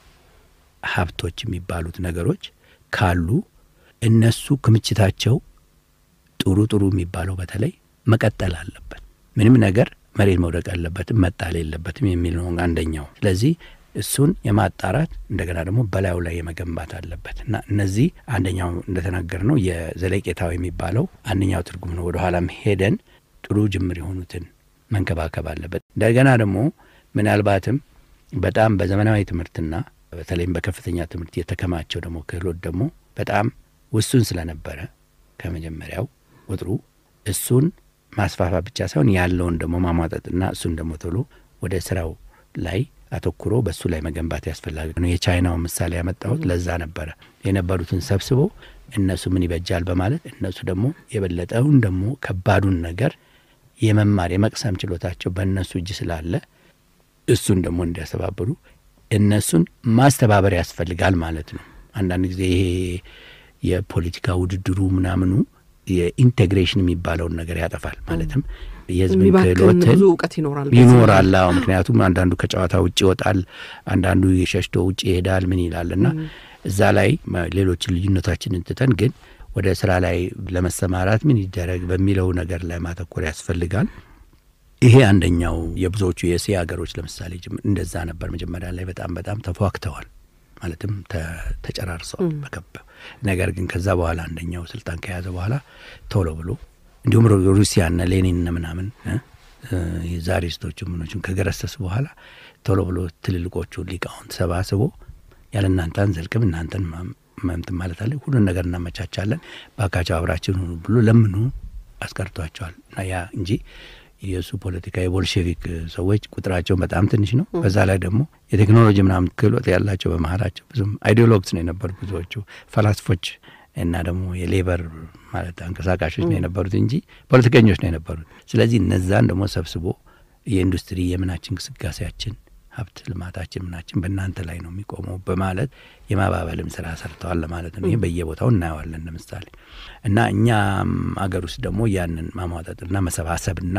ሀብቶች የሚባሉት ነገሮች ካሉ እነሱ ክምችታቸው ጥሩ ጥሩ የሚባለው በተለይ መቀጠል አለበት። ምንም ነገር መሬት መውደቅ አለበትም መጣል የለበትም የሚል ነው አንደኛው። ስለዚህ እሱን የማጣራት እንደገና ደግሞ በላዩ ላይ የመገንባት አለበት እና እነዚህ አንደኛው እንደተናገር ነው የዘለቄታዊ የሚባለው አንደኛው ትርጉም ነው። ወደ ኋላም ሄደን ጥሩ ጅምር የሆኑትን መንከባከብ አለበት። እንደገና ደግሞ ምናልባትም በጣም በዘመናዊ ትምህርትና በተለይም በከፍተኛ ትምህርት የተከማቸው ደግሞ ክህሎት ደግሞ በጣም ውሱን ስለነበረ ከመጀመሪያው ቁጥሩ እሱን ማስፋፋት ብቻ ሳይሆን ያለውን ደግሞ ማሟጠጥና እሱን ደግሞ ቶሎ ወደ ስራው ላይ አተኩሮ በእሱ ላይ መገንባት ያስፈላጊ ነው። የቻይናው ምሳሌ ያመጣሁት ለዛ ነበረ። የነበሩትን ሰብስቦ እነሱ ምን ይበጃል በማለት እነሱ ደግሞ የበለጠውን ደግሞ ከባዱን ነገር የመማር የመቅሰም ችሎታቸው በእነሱ እጅ ስላለ እሱን ደግሞ እንዲያስተባብሩ እነሱን ማስተባበር ያስፈልጋል ማለት ነው። አንዳንድ ጊዜ ይሄ የፖለቲካ ውድድሩ ምናምኑ የኢንቴግሬሽን የሚባለውን ነገር ያጠፋል። ማለትም የህዝብን የሚባክን ክህሎትን ብዙ እውቀት ይኖራል በዚህ ይኖራል። አዎ ምክንያቱም አንዳንዱ ከጨዋታ ውጭ ይወጣል፣ አንዳንዱ የሸሽቶ ውጭ ይሄዳል። ምን ይላል እና እዛ ላይ ማ- ሌሎችን ልዩነታችንን ትተን ግን ወደ ስራ ላይ ለመሰማራት ምን ይደረግ በሚለው ነገር ላይ ማተኮር ያስፈልጋል። ይሄ አንደኛው የብዙዎቹ የእስያ ሀገሮች ለምሳሌ ጅም- እንደዛ ነበር። መጀመሪያ ላይ በጣም በጣም ተፏክተዋል፣ ማለትም ተ- ተጨራርሰዋል በከበ ነገር ግን ከዛ በኋላ አንደኛው ስልጣን ከያዘ በኋላ ቶሎ ብሎ እንዲሁም ሩ- ሩሲያና ሌኒንና ምናምን እ? እ፣ የዛሪስቶቹ ምኖቹም ከገረሰሱ በኋላ ቶሎ ብሎ ትልልቆቹ ሊቃውንት ሰባስቦ ያለ እናንተ አንዘልቅም እናንተን ማም- መምትን ማለት አለ ሁሉን ነገር እናመቻቻለን ባካቸው አብራችን ሁኑ ብሎ ለምኑ አስቀርቷቸዋል። እና ያ እንጂ የእሱ ፖለቲካ የቦልሼቪክ ሰዎች ቁጥራቸው በጣም ትንሽ ነው። በዛ ላይ ደግሞ የቴክኖሎጂ ምናምን ክህሎት ያላቸው በመሀላቸው ብዙም አይዲዮሎግስ ነው የነበሩት ብዙዎቹ ፈላስፎች እና ደግሞ የሌበር ማለት አንቀሳቃሾች ነው የነበሩት እንጂ ፖለቲከኞች ነው የነበሩት። ስለዚህ እነዛን ደግሞ ሰብስቦ የኢንዱስትሪ የምናችን እንቅስቃሴያችን ሀብት ልማታችን ምናችን በእናንተ ላይ ነው የሚቆመው በማለት የማባበልም ስራ ሰርተዋል ለማለት ነው። ይህ በየቦታው እናየዋለን ለምሳሌ እና እኛም አገር ውስጥ ደግሞ ያንን ማሟጠጥና መሰባሰብና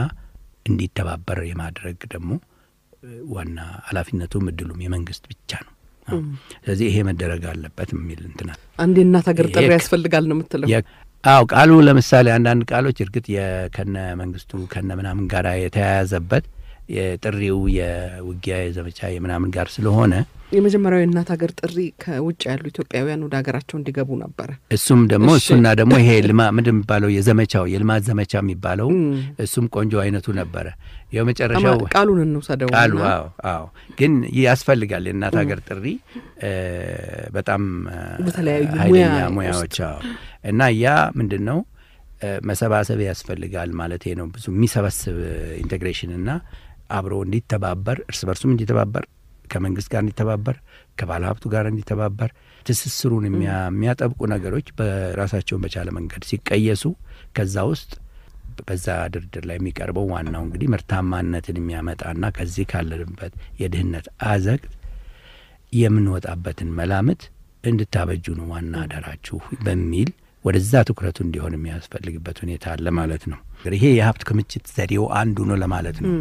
እንዲተባበር የማድረግ ደግሞ እ፣ ዋና ኃላፊነቱም እድሉም የመንግስት ብቻ ነው። አዎ። ስለዚህ ይሄ መደረግ አለበት የሚል እንትናል አንድ የእናት ሀገር ጥሪ የክ- ያስፈልጋል ነው የምትለው የ- አዎ ቃሉ ለምሳሌ አንዳንድ ቃሎች እርግጥ የከነ መንግስቱ ከነ ምናምን ጋር የተያያዘበት የጥሪው የውጊያ የዘመቻ የምናምን ጋር ስለሆነ የመጀመሪያው የእናት ሀገር ጥሪ ከውጭ ያሉ ኢትዮጵያውያን ወደ ሀገራቸው እንዲገቡ ነበረ እሱም ደግሞ እሺ። እሱና ደግሞ ይሄ ልማ ምንድን የሚባለው የዘመቻው የልማት ዘመቻ የሚባለው እም። እሱም ቆንጆ አይነቱ ነበረ። የመጨረሻው አማ- ቃሉን እንውሰደው ቃሉ እና አዎ አዎ ግን ያስፈልጋል የእናት ሀገር ጥሪ እ፣ በጣም እ፣ በተለያዩ ኃይለኛ ሙያ ሙያዎች አዎ እና ያ ምንድን ነው እ፣ መሰባሰብ ያስፈልጋል ማለት ነው። ብዙ የሚሰበስብ ኢንቴግሬሽን እና አብሮ እንዲተባበር እርስ በርሱም እንዲተባበር ከመንግስት ጋር እንዲተባበር ከባለ ሀብቱ ጋር እንዲተባበር ትስስሩን የሚያ- የሚያጠብቁ ነገሮች በራሳቸውን በቻለ መንገድ ሲቀየሱ ከዛ ውስጥ በዛ ድርድር ላይ የሚቀርበው ዋናው እንግዲህ ምርታማነትን የሚያመጣና ከዚህ ካለንበት የድህነት አዘቅት የምንወጣበትን መላምት እንድታበጁ ነው ዋና አደራችሁ በሚል ወደዛ ትኩረቱ እንዲሆን የሚያስፈልግበት ሁኔታ አለ ማለት ነው። ይሄ የሀብት ክምችት ዘዴው አንዱ ነው ለማለት ነው።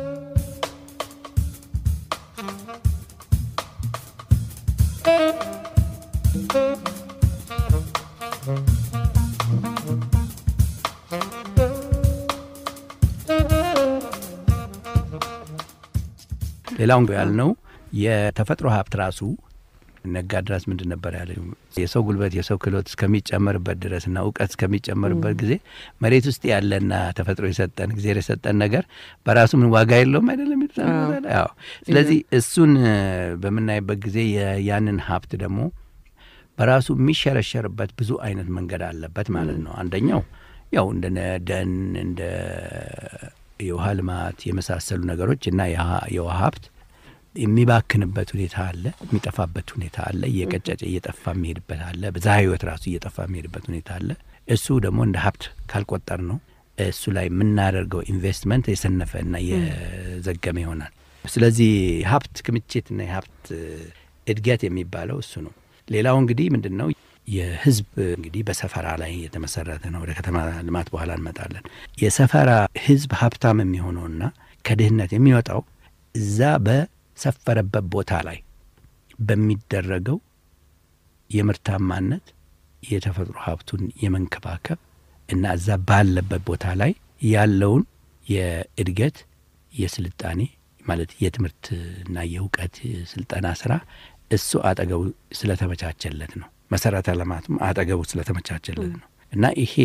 ሌላውን ያልነው የተፈጥሮ ሀብት ራሱ ነጋድራስ ምንድን ነበር ያለ የሰው ጉልበት የሰው ክህሎት እስከሚጨመርበት ድረስ እና እውቀት እስከሚጨመርበት ጊዜ መሬት ውስጥ ያለና ተፈጥሮ የሰጠን ጊዜ የሰጠን ነገር በራሱ ምን ዋጋ የለውም አይደለም የሚሉት አንድ ቦታ ላይ። አዎ። ስለዚህ እሱን እ፣ በምናይበት ጊዜ የ- ያንን ሀብት ደግሞ በራሱ የሚሸረሸርበት ብዙ አይነት መንገድ አለበት ማለት ነው። አንደኛው ያው እንደ ነ- ደን እንደ የውሃ ልማት የመሳሰሉ ነገሮች እና የha- የውሃ ሀብት የሚባክንበት ሁኔታ አለ፣ የሚጠፋበት ሁኔታ አለ፣ እየቀጨጨ እየጠፋ የሚሄድበት አለ፣ በዛ ህይወት ራሱ እየጠፋ የሚሄድበት ሁኔታ አለ። እሱ ደግሞ እንደ ሀብት ካልቆጠር ነው እሱ ላይ የምናደርገው ኢንቨስትመንት የሰነፈ እና የዘገመ ይሆናል። ስለዚህ ሀብት ክምችትና የሀብት እድገት የሚባለው እሱ ነው። ሌላው እንግዲህ ምንድን ነው የህዝብ እንግዲህ በሰፈራ ላይ የተመሰረተ ነው። ወደ ከተማ ልማት በኋላ እንመጣለን። የሰፈራ ህዝብ ሀብታም የሚሆነውና ከድህነት የሚወጣው እዛ በሰፈረበት ቦታ ላይ በሚደረገው የምርታማነት የተፈጥሮ ሀብቱን የመንከባከብ እና እዛ ባለበት ቦታ ላይ ያለውን የእድገት የስልጣኔ ማለት የትምህርትና የእውቀት ስልጠና ስራ እሱ አጠገቡ ስለተመቻቸለት ነው። መሰረተ ልማቱም አጠገቡ ስለተመቻቸለት ነው እና ይሄ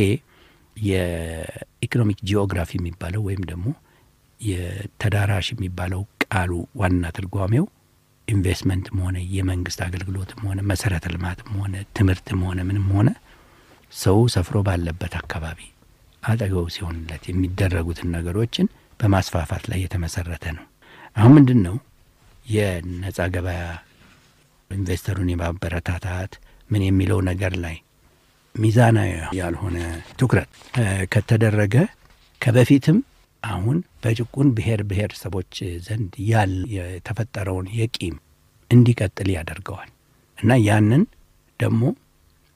የኢኮኖሚክ ጂኦግራፊ የሚባለው ወይም ደግሞ የተዳራሽ የሚባለው ቃሉ ዋና ትርጓሜው ኢንቨስትመንትም ሆነ የመንግስት አገልግሎትም ሆነ መሰረተ ልማትም ሆነ ትምህርትም ሆነ ምንም ሆነ ሰው ሰፍሮ ባለበት አካባቢ አጠገቡ ሲሆንለት የሚደረጉትን ነገሮችን በማስፋፋት ላይ የተመሰረተ ነው። አሁን ምንድን ነው የነጻ ገበያ ኢንቨስተሩን የማበረታታት ምን የሚለው ነገር ላይ ሚዛናዊ ያልሆነ ትኩረት እ ከተደረገ ከበፊትም አሁን በጭቁን ብሔር ብሔረሰቦች ዘንድ ያል የተፈጠረውን የቂም እንዲቀጥል ያደርገዋል እና ያንን ደግሞ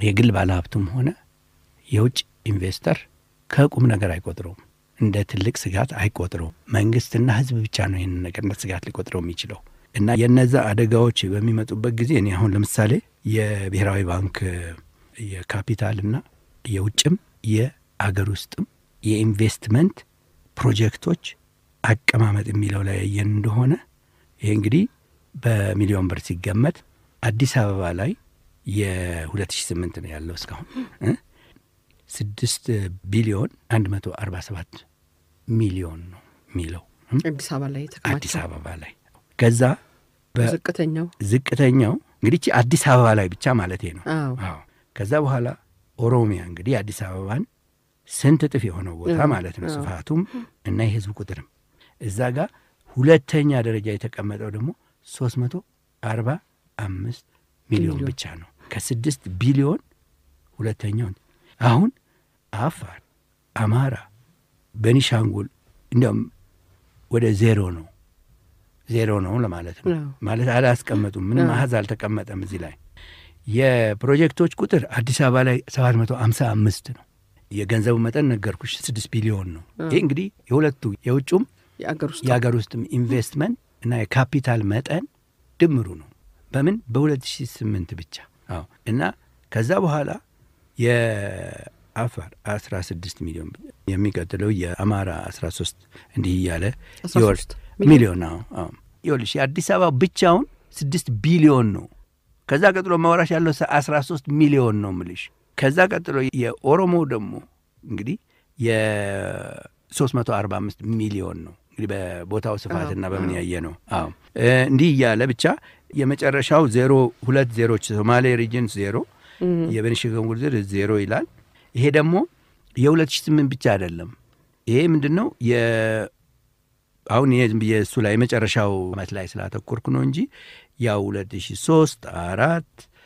የግል ባለሀብቱም ሆነ የውጭ ኢንቨስተር ከቁም ነገር አይቆጥረውም፣ እንደ ትልቅ ስጋት አይቆጥረውም። መንግስትና ህዝብ ብቻ ነው ይህንን ነገር እንደ ስጋት ሊቆጥረው የሚችለው እና የነዛ አደጋዎች በሚመጡበት ጊዜ እኔ አሁን ለምሳሌ የብሔራዊ ባንክ የካፒታልና የውጭም የአገር ውስጥም የኢንቨስትመንት ፕሮጀክቶች አቀማመጥ የሚለው ላይ ያየን እንደሆነ ይሄ እንግዲህ በሚሊዮን ብር ሲገመት አዲስ አበባ ላይ የ2008 ነው ያለው እስካሁን እ ስድስት ቢሊዮን አንድ መቶ አርባ ሰባት ሚሊዮን ነው የሚለው እ አዲስ አበባ ላይ አዲስ የተከማቸው አበባ ላይ ከዛ በ- ዝቅተኛው ዝቅተኛው እንግዲህ ይቺ አዲስ አበባ ላይ ብቻ ማለት ነው። አዎ አዎ ከዛ በኋላ ኦሮሚያ እንግዲህ አዲስ አበባን ስንት እጥፍ የሆነው ቦታ አዎ፣ ማለት ነው አዎ። ስፋቱም እና የህዝብ ቁጥርም እዛ ጋር ሁለተኛ ደረጃ የተቀመጠው ደግሞ ሶስት መቶ አርባ አምስት ሚሊዮን ሚሊዮን። ብቻ ነው ከስድስት ቢሊዮን ሁለተኛውን አሁን አፋር፣ አማራ፣ በኒሻንጉል እንዲያውም ወደ ዜሮ ነው ዜሮ ነው ለማለት ነው አዎ። ማለት አላስቀመጡም ምንም አዎ። አሀዝ አልተቀመጠም እዚህ ላይ የፕሮጀክቶች ቁጥር አዲስ አበባ ላይ ሰባት መቶ አምሳ አምስት ነው የገንዘቡ መጠን ነገርኩሽ ስድስት ቢሊዮን ነው ይህ እንግዲህ የሁለቱ የውጩም የአገር ውስጥ የሀገር ውስጥም ኢንቨስትመንት እና የካፒታል መጠን ድምሩ ነው በምን በ2008 ብቻ አዎ እና ከዛ በኋላ የአፋር 16 ሚሊዮን የሚቀጥለው የአማራ 13 እንዲህ እያለ 13 ይወርድ ሚሊዮን አዎ አዎ ይኸውልሽ የአዲስ አበባ ብቻውን ስድስት ቢሊዮን ነው ከዛ ቀጥሎ ማውራሽ ያለው አስራ ሶስት ሚሊዮን ነው ምልሽ ከዛ ቀጥሎ የኦሮሞ ደግሞ እንግዲህ የሶስት መቶ አርባ አምስት ሚሊዮን ነው እንግዲህ በቦታው ስፋትና በምን ያየ ነው አዎ እ እንዲህ እያለ ብቻ የመጨረሻው ዜሮ ሁለት ዜሮች ሶማሌ ሪጅን ዜሮ የቤኒሻንጉል ጉሙዝ ዜሮ ይላል ይሄ ደግሞ የሁለት ሺህ ስምንት ብቻ አይደለም ይሄ ምንድን ነው የ አሁን ይሄ ዝም ብዬ እሱ ላይ የመጨረሻው አመት ላይ ስላተኮርኩ ነው እንጂ ያው ሁለት ሺ ሶስት አራት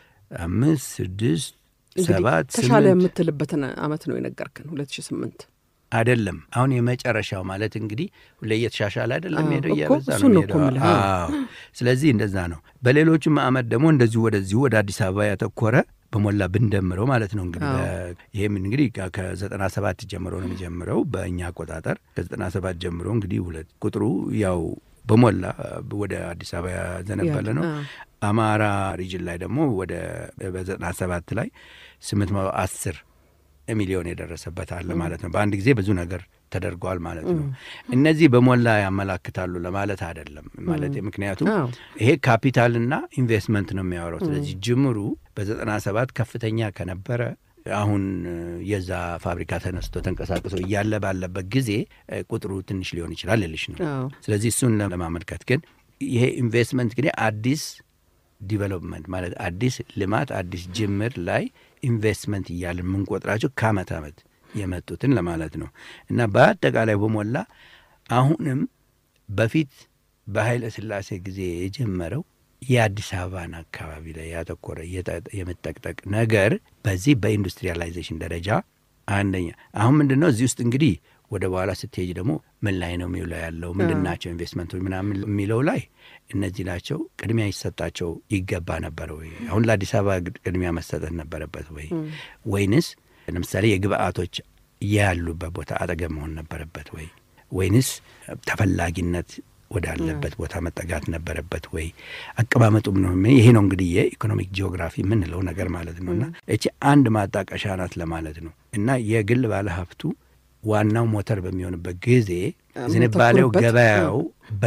አምስት ስድስት እንግዲህ ሰባት ተሻለ ስምንት የምትልበትን አመት ነው የነገርክን ሁለት ሺ ስምንት አይደለም አሁን የመጨረሻው ማለት እንግዲህ ሁሌ እየተሻሻለ አይደለም አዎ፣ ሄደው እኮ እየበዛ እሱን ነው ነው እኮ ሄደው የምልህ። አዎ ስለዚህ እንደዛ ነው በሌሎቹም አመት ደግሞ እንደዚሁ ወደዚሁ ወደ አዲስ አበባ ያተኮረ በሞላ ብንደምረው ማለት ነው እንግዲህ አዎ። በ- ይሄም እንግዲህ ከ- ከዘጠና ሰባት ጀምሮ ነው የሚጀምረው በእኛ አቆጣጠር ከዘጠና ሰባት ጀምሮ እንግዲህ ሁለት ቁጥሩ ያው በሞላ ወደ አዲስ አበባ ያዘነበለ ነው አዎ። አማራ ሪጅን ላይ ደግሞ ወደ በዘጠና ሰባት ላይ ስምንት መቶ አስር ሚሊዮን የደረሰበት አለ ማለት ነው። በአንድ ጊዜ ብዙ ነገር ተደርጓል ማለት ነው። እነዚህ በሞላ ያመላክታሉ ለማለት አይደለም ማለት ምክንያቱም አዎ። ይሄ ካፒታልና ኢንቨስትመንት ነው የሚያወራው። ስለዚህ ጅምሩ በዘጠና ሰባት ከፍተኛ ከነበረ አሁን እ፣ የዛ ፋብሪካ ተነስቶ ተንቀሳቅሶ እያለ ባለበት ጊዜ እ፣ ቁጥሩ ትንሽ ሊሆን ይችላል ልልሽ ነው። አዎ። ስለዚህ እሱን ለማመልከት ግን ይሄ ኢንቨስትመንት እንግዲህ አዲስ ዲቨሎፕመንት ማለት አዲስ ልማት አዲስ ጅምር ላይ ኢንቨስትመንት እያለን የምንቆጥራቸው ከአመት አመት የመጡትን ለማለት ነው እና በአጠቃላይ በሞላ አሁንም በፊት በኃይለ ሥላሴ ጊዜ የጀመረው የአዲስ አበባን አካባቢ ላይ ያተኮረ የጠ- የመጠቅጠቅ ነገር በዚህ በኢንዱስትሪያላይዜሽን ደረጃ አንደኛ አሁን ምንድን ነው እዚህ ውስጥ እንግዲህ ወደ በኋላ ስትሄጅ ደግሞ ምን ላይ ነው የሚውለው ያለው ምንድን ናቸው ኢንቨስትመንቶች ምናምን የሚለው ላይ እነዚህ ናቸው ቅድሚያ ይሰጣቸው ይገባ ነበር ወይ አሁን ለአዲስ አበባ ግድ- ቅድሚያ መሰጠት ነበረበት ወይ ወይንስ ለምሳሌ የግብአቶች ያሉበት ቦታ አጠገብ መሆን ነበረበት ወይ ወይንስ ተፈላጊነት ወዳለበት ቦታ መጠጋት ነበረበት ወይ አቀማመጡም ነው ይሄ ነው እንግዲህ የኢኮኖሚክ ጂኦግራፊ የምንለው ነገር ማለት ነው እና እቺ አንድ ማጣቀሻ ናት ለማለት ነው እና የግል ባለሀብቱ ዋናው ሞተር በሚሆንበት ጊዜ ዝንባሌው የሚያተኩርበት፣ ገበያው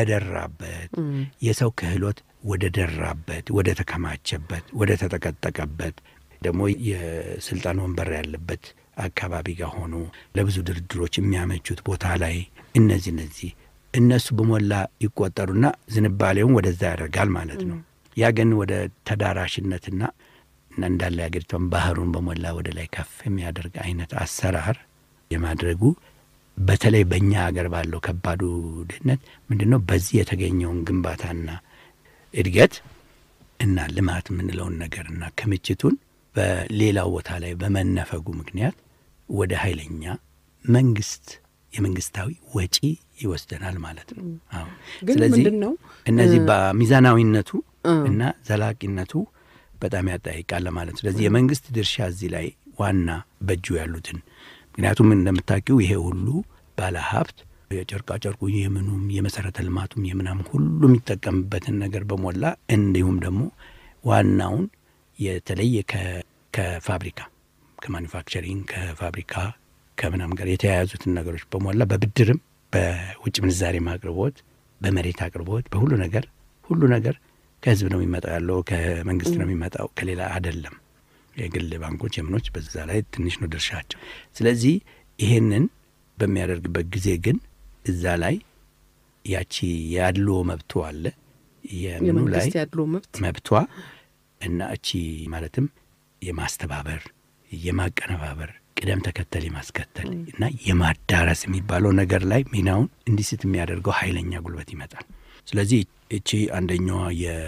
በደራበት የሰው ክህሎት ወደ ደራበት ወደ ተከማቸበት ወደ ተጠቀጠቀበት ደግሞ የስልጣን ወንበር ያለበት አካባቢ ጋር ሆኖ ለብዙ ድርድሮች የሚያመቹት ቦታ ላይ እነዚህ እነዚህ እነሱ በሞላ ይቆጠሩና ዝንባሌውን ወደዛ ያደርጋል ማለት ነው። ያ ግን ወደ ተዳራሽነትና እና እንዳለ የሀገሪቷን ባህሩን በሞላ ወደ ላይ ከፍ የሚያደርግ አይነት አሰራር የማድረጉ በተለይ በእኛ ሀገር ባለው ከባዱ ድህነት ምንድን ነው በዚህ የተገኘውን ግንባታና እድገት እና ልማት የምንለውን ነገርና ክምችቱን በሌላው ቦታ ላይ በመነፈጉ ምክንያት ወደ ኃይለኛ መንግስት የመንግስታዊ ወጪ ይወስደናል ማለት ነው። አዎ። ግን ስለዚህ ምንድን ነው እነዚህ በሚዛናዊነቱ እና ዘላቂነቱ በጣም ያጠያይቃል ማለት ነው። ስለዚህ የመንግስት ድርሻ እዚህ ላይ ዋና በእጁ ያሉትን ምክንያቱም እንደምታውቂው ይሄ ሁሉ ባለ ሀብት የጨርቃ ጨርቁ የምኑም የመሰረተ ልማቱም የምናም ሁሉ የሚጠቀምበትን ነገር በሞላ እንዲሁም ደግሞ ዋናውን የተለየ ከፋብሪካ ከማኒፋክቸሪንግ ከፋብሪካ ከምናም ጋር የተያያዙትን ነገሮች በሞላ በብድርም በውጭ ምንዛሬም አቅርቦት በመሬት አቅርቦት በሁሉ ነገር ሁሉ ነገር ከህዝብ ነው የሚመጣው ያለው ከመንግስት ነው የሚመጣው ከሌላ አይደለም። የግል ባንኮች የምኖች በዛ ላይ ትንሽ ነው ድርሻቸው። ስለዚህ ይሄንን በሚያደርግበት ጊዜ ግን እዛ ላይ ያቺ ያድሎ መብቱ አለ የምኑ ላይ የመንግስት ያድሎ መብት መብቷ እና እቺ ማለትም የማስተባበር የማቀነባበር ቅደም ተከተል የማስከተል እና የማዳረስ የሚባለው ነገር ላይ ሚናውን እንዲስት የሚያደርገው ኃይለኛ ጉልበት ይመጣል። ስለዚህ እቺ አንደኛዋ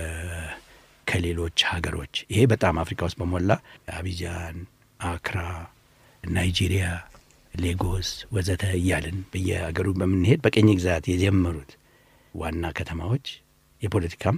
ከሌሎች ሀገሮች ይሄ በጣም አፍሪካ ውስጥ በሞላ አቢጃን፣ አክራ፣ ናይጄሪያ፣ ሌጎስ ወዘተ እያልን በየሀገሩ በምንሄድ በቀኝ ግዛት የጀመሩት ዋና ከተማዎች የፖለቲካም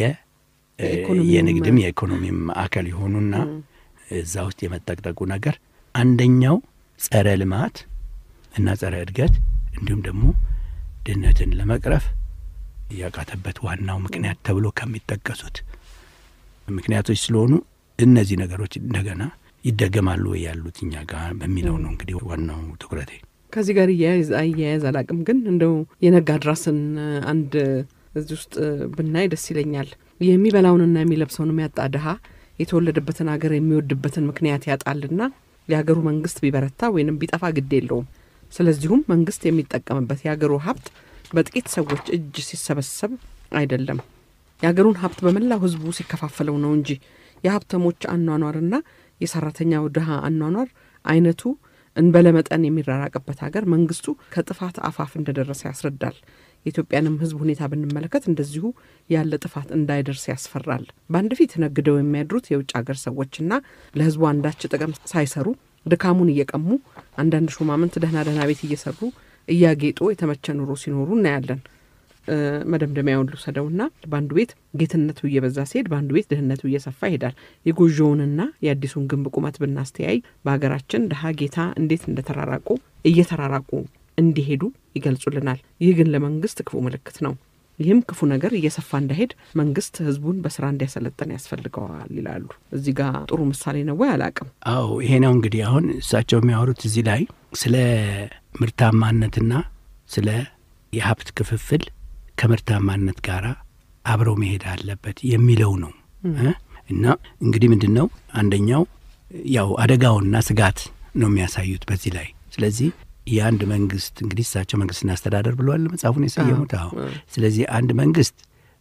የኢኮኖሚም የንግድም የኢኮኖሚም ማዕከል የሆኑና እዛ ውስጥ የመጠቅጠቁ ነገር አንደኛው ጸረ ልማት እና ጸረ እድገት እንዲሁም ደግሞ ድህነትን ለመቅረፍ ያቃተበት ዋናው ምክንያት ተብሎ ከሚጠቀሱት ምክንያቶች ስለሆኑ እነዚህ ነገሮች እንደገና ይደገማሉ ወይ ያሉት እኛ ጋር በሚለው ነው እንግዲህ ዋናው ትኩረቴ። ከዚህ ጋር እያያዝ አያያዝ አላቅም፣ ግን እንደው የነጋድራስን አንድ እዚህ ውስጥ ብናይ ደስ ይለኛል። የሚበላውንና የሚለብሰውን የሚያጣ ድሀ የተወለደበትን ሀገር የሚወድበትን ምክንያት ያጣልና የሀገሩ መንግስት ቢበረታ ወይንም ቢጠፋ ግድ የለውም። ስለዚሁም መንግስት የሚጠቀምበት የሀገሩ ሀብት በጥቂት ሰዎች እጅ ሲሰበሰብ አይደለም፣ የሀገሩን ሀብት በመላው ህዝቡ ሲከፋፈለው ነው እንጂ የሀብተሞች አኗኗርና የሰራተኛው ድሀ አኗኗር አይነቱ እንበለመጠን የሚራራቅበት ሀገር መንግስቱ ከጥፋት አፋፍ እንደደረሰ ያስረዳል። የኢትዮጵያንም ህዝብ ሁኔታ ብንመለከት እንደዚሁ ያለ ጥፋት እንዳይደርስ ያስፈራል። በአንድ ፊት ነግደው የሚያድሩት የውጭ ሀገር ሰዎችና ለህዝቡ አንዳች ጥቅም ሳይሰሩ ድካሙን እየቀሙ አንዳንድ ሹማምንት ደህና ደህና ቤት እየሰሩ እያጌጡ የተመቸ ኑሮ ሲኖሩ እናያለን። መደምደሚያውን ልውሰደውና በአንዱ ቤት ጌትነቱ እየበዛ ሲሄድ በአንዱ ቤት ድህነቱ እየሰፋ ይሄዳል። የጎጆውንና የአዲሱን ግንብ ቁመት ብናስተያይ በሀገራችን ድሀ ጌታ እንዴት እንደተራራቁ እየተራራቁ እንዲሄዱ ይገልጹልናል። ይህ ግን ለመንግስት ክፉ ምልክት ነው። ይህም ክፉ ነገር እየሰፋ እንዳይሄድ መንግስት ህዝቡን በስራ እንዲያሰለጥን ያስፈልገዋል ይላሉ። እዚህ ጋር ጥሩ ምሳሌ ነው ወይ አላቅም። አዎ ይሄ ነው እንግዲህ አሁን እሳቸው የሚያወሩት እዚህ ላይ ስለ ምርታማነትና ስለ የሀብት ክፍፍል ከምርታማነት ጋር አብረው መሄድ አለበት የሚለው ነው እና እንግዲህ ምንድን ነው አንደኛው ያው አደጋውና ስጋት ነው የሚያሳዩት በዚህ ላይ ስለዚህ የአንድ መንግስት እንግዲህ እሳቸው መንግስትና አስተዳደር ብለዋል መጽሐፉን የሰየሙት። አዎ ስለዚህ አንድ መንግስት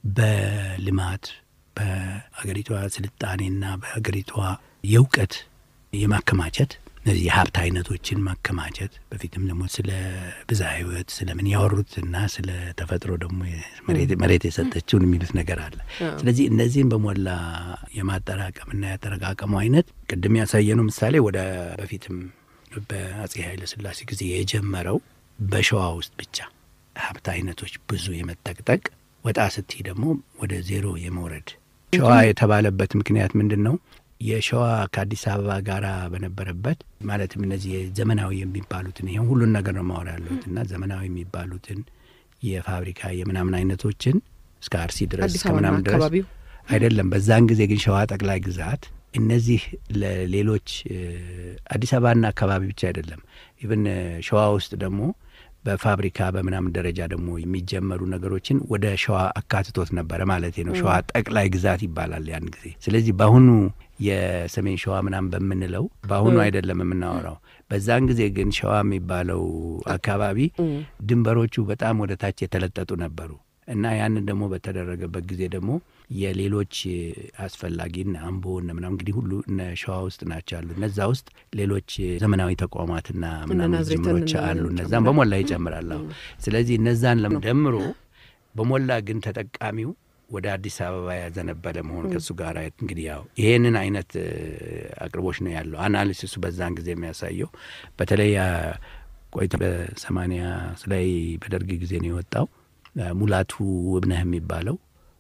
በልማት በአገሪቷ ስልጣኔና በአገሪቷ የእውቀት የማከማቸት እነዚህ የሀብት አይነቶችን ማከማቸት በፊትም ደግሞ ስለ ብዝሃ ህይወት ስለምን ያወሩትና ስለ ተፈጥሮ ደግሞ መሬት የሰጠችውን የሚሉት ነገር አለ። ስለዚህ እነዚህን በሞላ የማጠራቀምና ያጠረቃቀሙ አይነት ቅድም ያሳየነው ምሳሌ ወደ በፊትም በአጼ ኃይለ ሥላሴ ጊዜ የጀመረው በሸዋ ውስጥ ብቻ ሀብት አይነቶች ብዙ የመጠቅጠቅ ወጣ ስትይ ደግሞ ወደ ዜሮ የመውረድ ሸዋ የተባለበት ምክንያት ምንድን ነው? የሸዋ ከአዲስ አበባ ጋር በነበረበት ማለትም እነዚህ ዘመናዊ የሚባሉትን ይህም ሁሉን ነገር ነው ማወራ ያለሁት እና ዘመናዊ የሚባሉትን የፋብሪካ የምናምን አይነቶችን እስከ አርሲ ድረስ አዲስ እስከ አበባና ምናምን ድረስ አካባቢው አይደለም። በዛን ጊዜ ግን ሸዋ ጠቅላይ ግዛት እነዚህ ለሌሎች አዲስ አበባና አካባቢ ብቻ አይደለም። ኢቭን ሸዋ ውስጥ ደግሞ በፋብሪካ በምናምን ደረጃ ደግሞ የሚጀመሩ ነገሮችን ወደ ሸዋ አካትቶት ነበረ ማለት ነው። ሸዋ ጠቅላይ ግዛት ይባላል ያን ጊዜ። ስለዚህ በአሁኑ የሰሜን ሸዋ ምናምን በምንለው በአሁኑ አይደለም የምናወራው። በዛን ጊዜ ግን ሸዋ የሚባለው አካባቢ ድንበሮቹ በጣም ወደ ታች የተለጠጡ ነበሩ እና ያንን ደግሞ በተደረገበት ጊዜ ደግሞ የሌሎች አስፈላጊ እነ አምቦ እነ ምናምን እንግዲህ ሁሉ እነ ሸዋ ውስጥ ናቸው ያሉ። እነዛ ውስጥ ሌሎች ዘመናዊ ተቋማትና ምናምን ናዝሬትን ጅምሮች እነ አሉ። ምናምን እነዛም በሞላ ይጨምራል። አዎ። ስለዚህ እነዛን ለም ደምሮ በሞላ ግን ተጠቃሚው ወደ አዲስ አበባ ያዘነበለ መሆን ከእሱ ጋር እንግዲህ ያው ይሄንን አይነት እ, አቅርቦች ነው ያለው አናሊሲሱ በዛን ጊዜ የሚያሳየው በተለይ አ, ቆይቶ በሰማኒያ ላይ በደርግ ጊዜ ነው የወጣው አ, ሙላቱ ውብነህ የሚባለው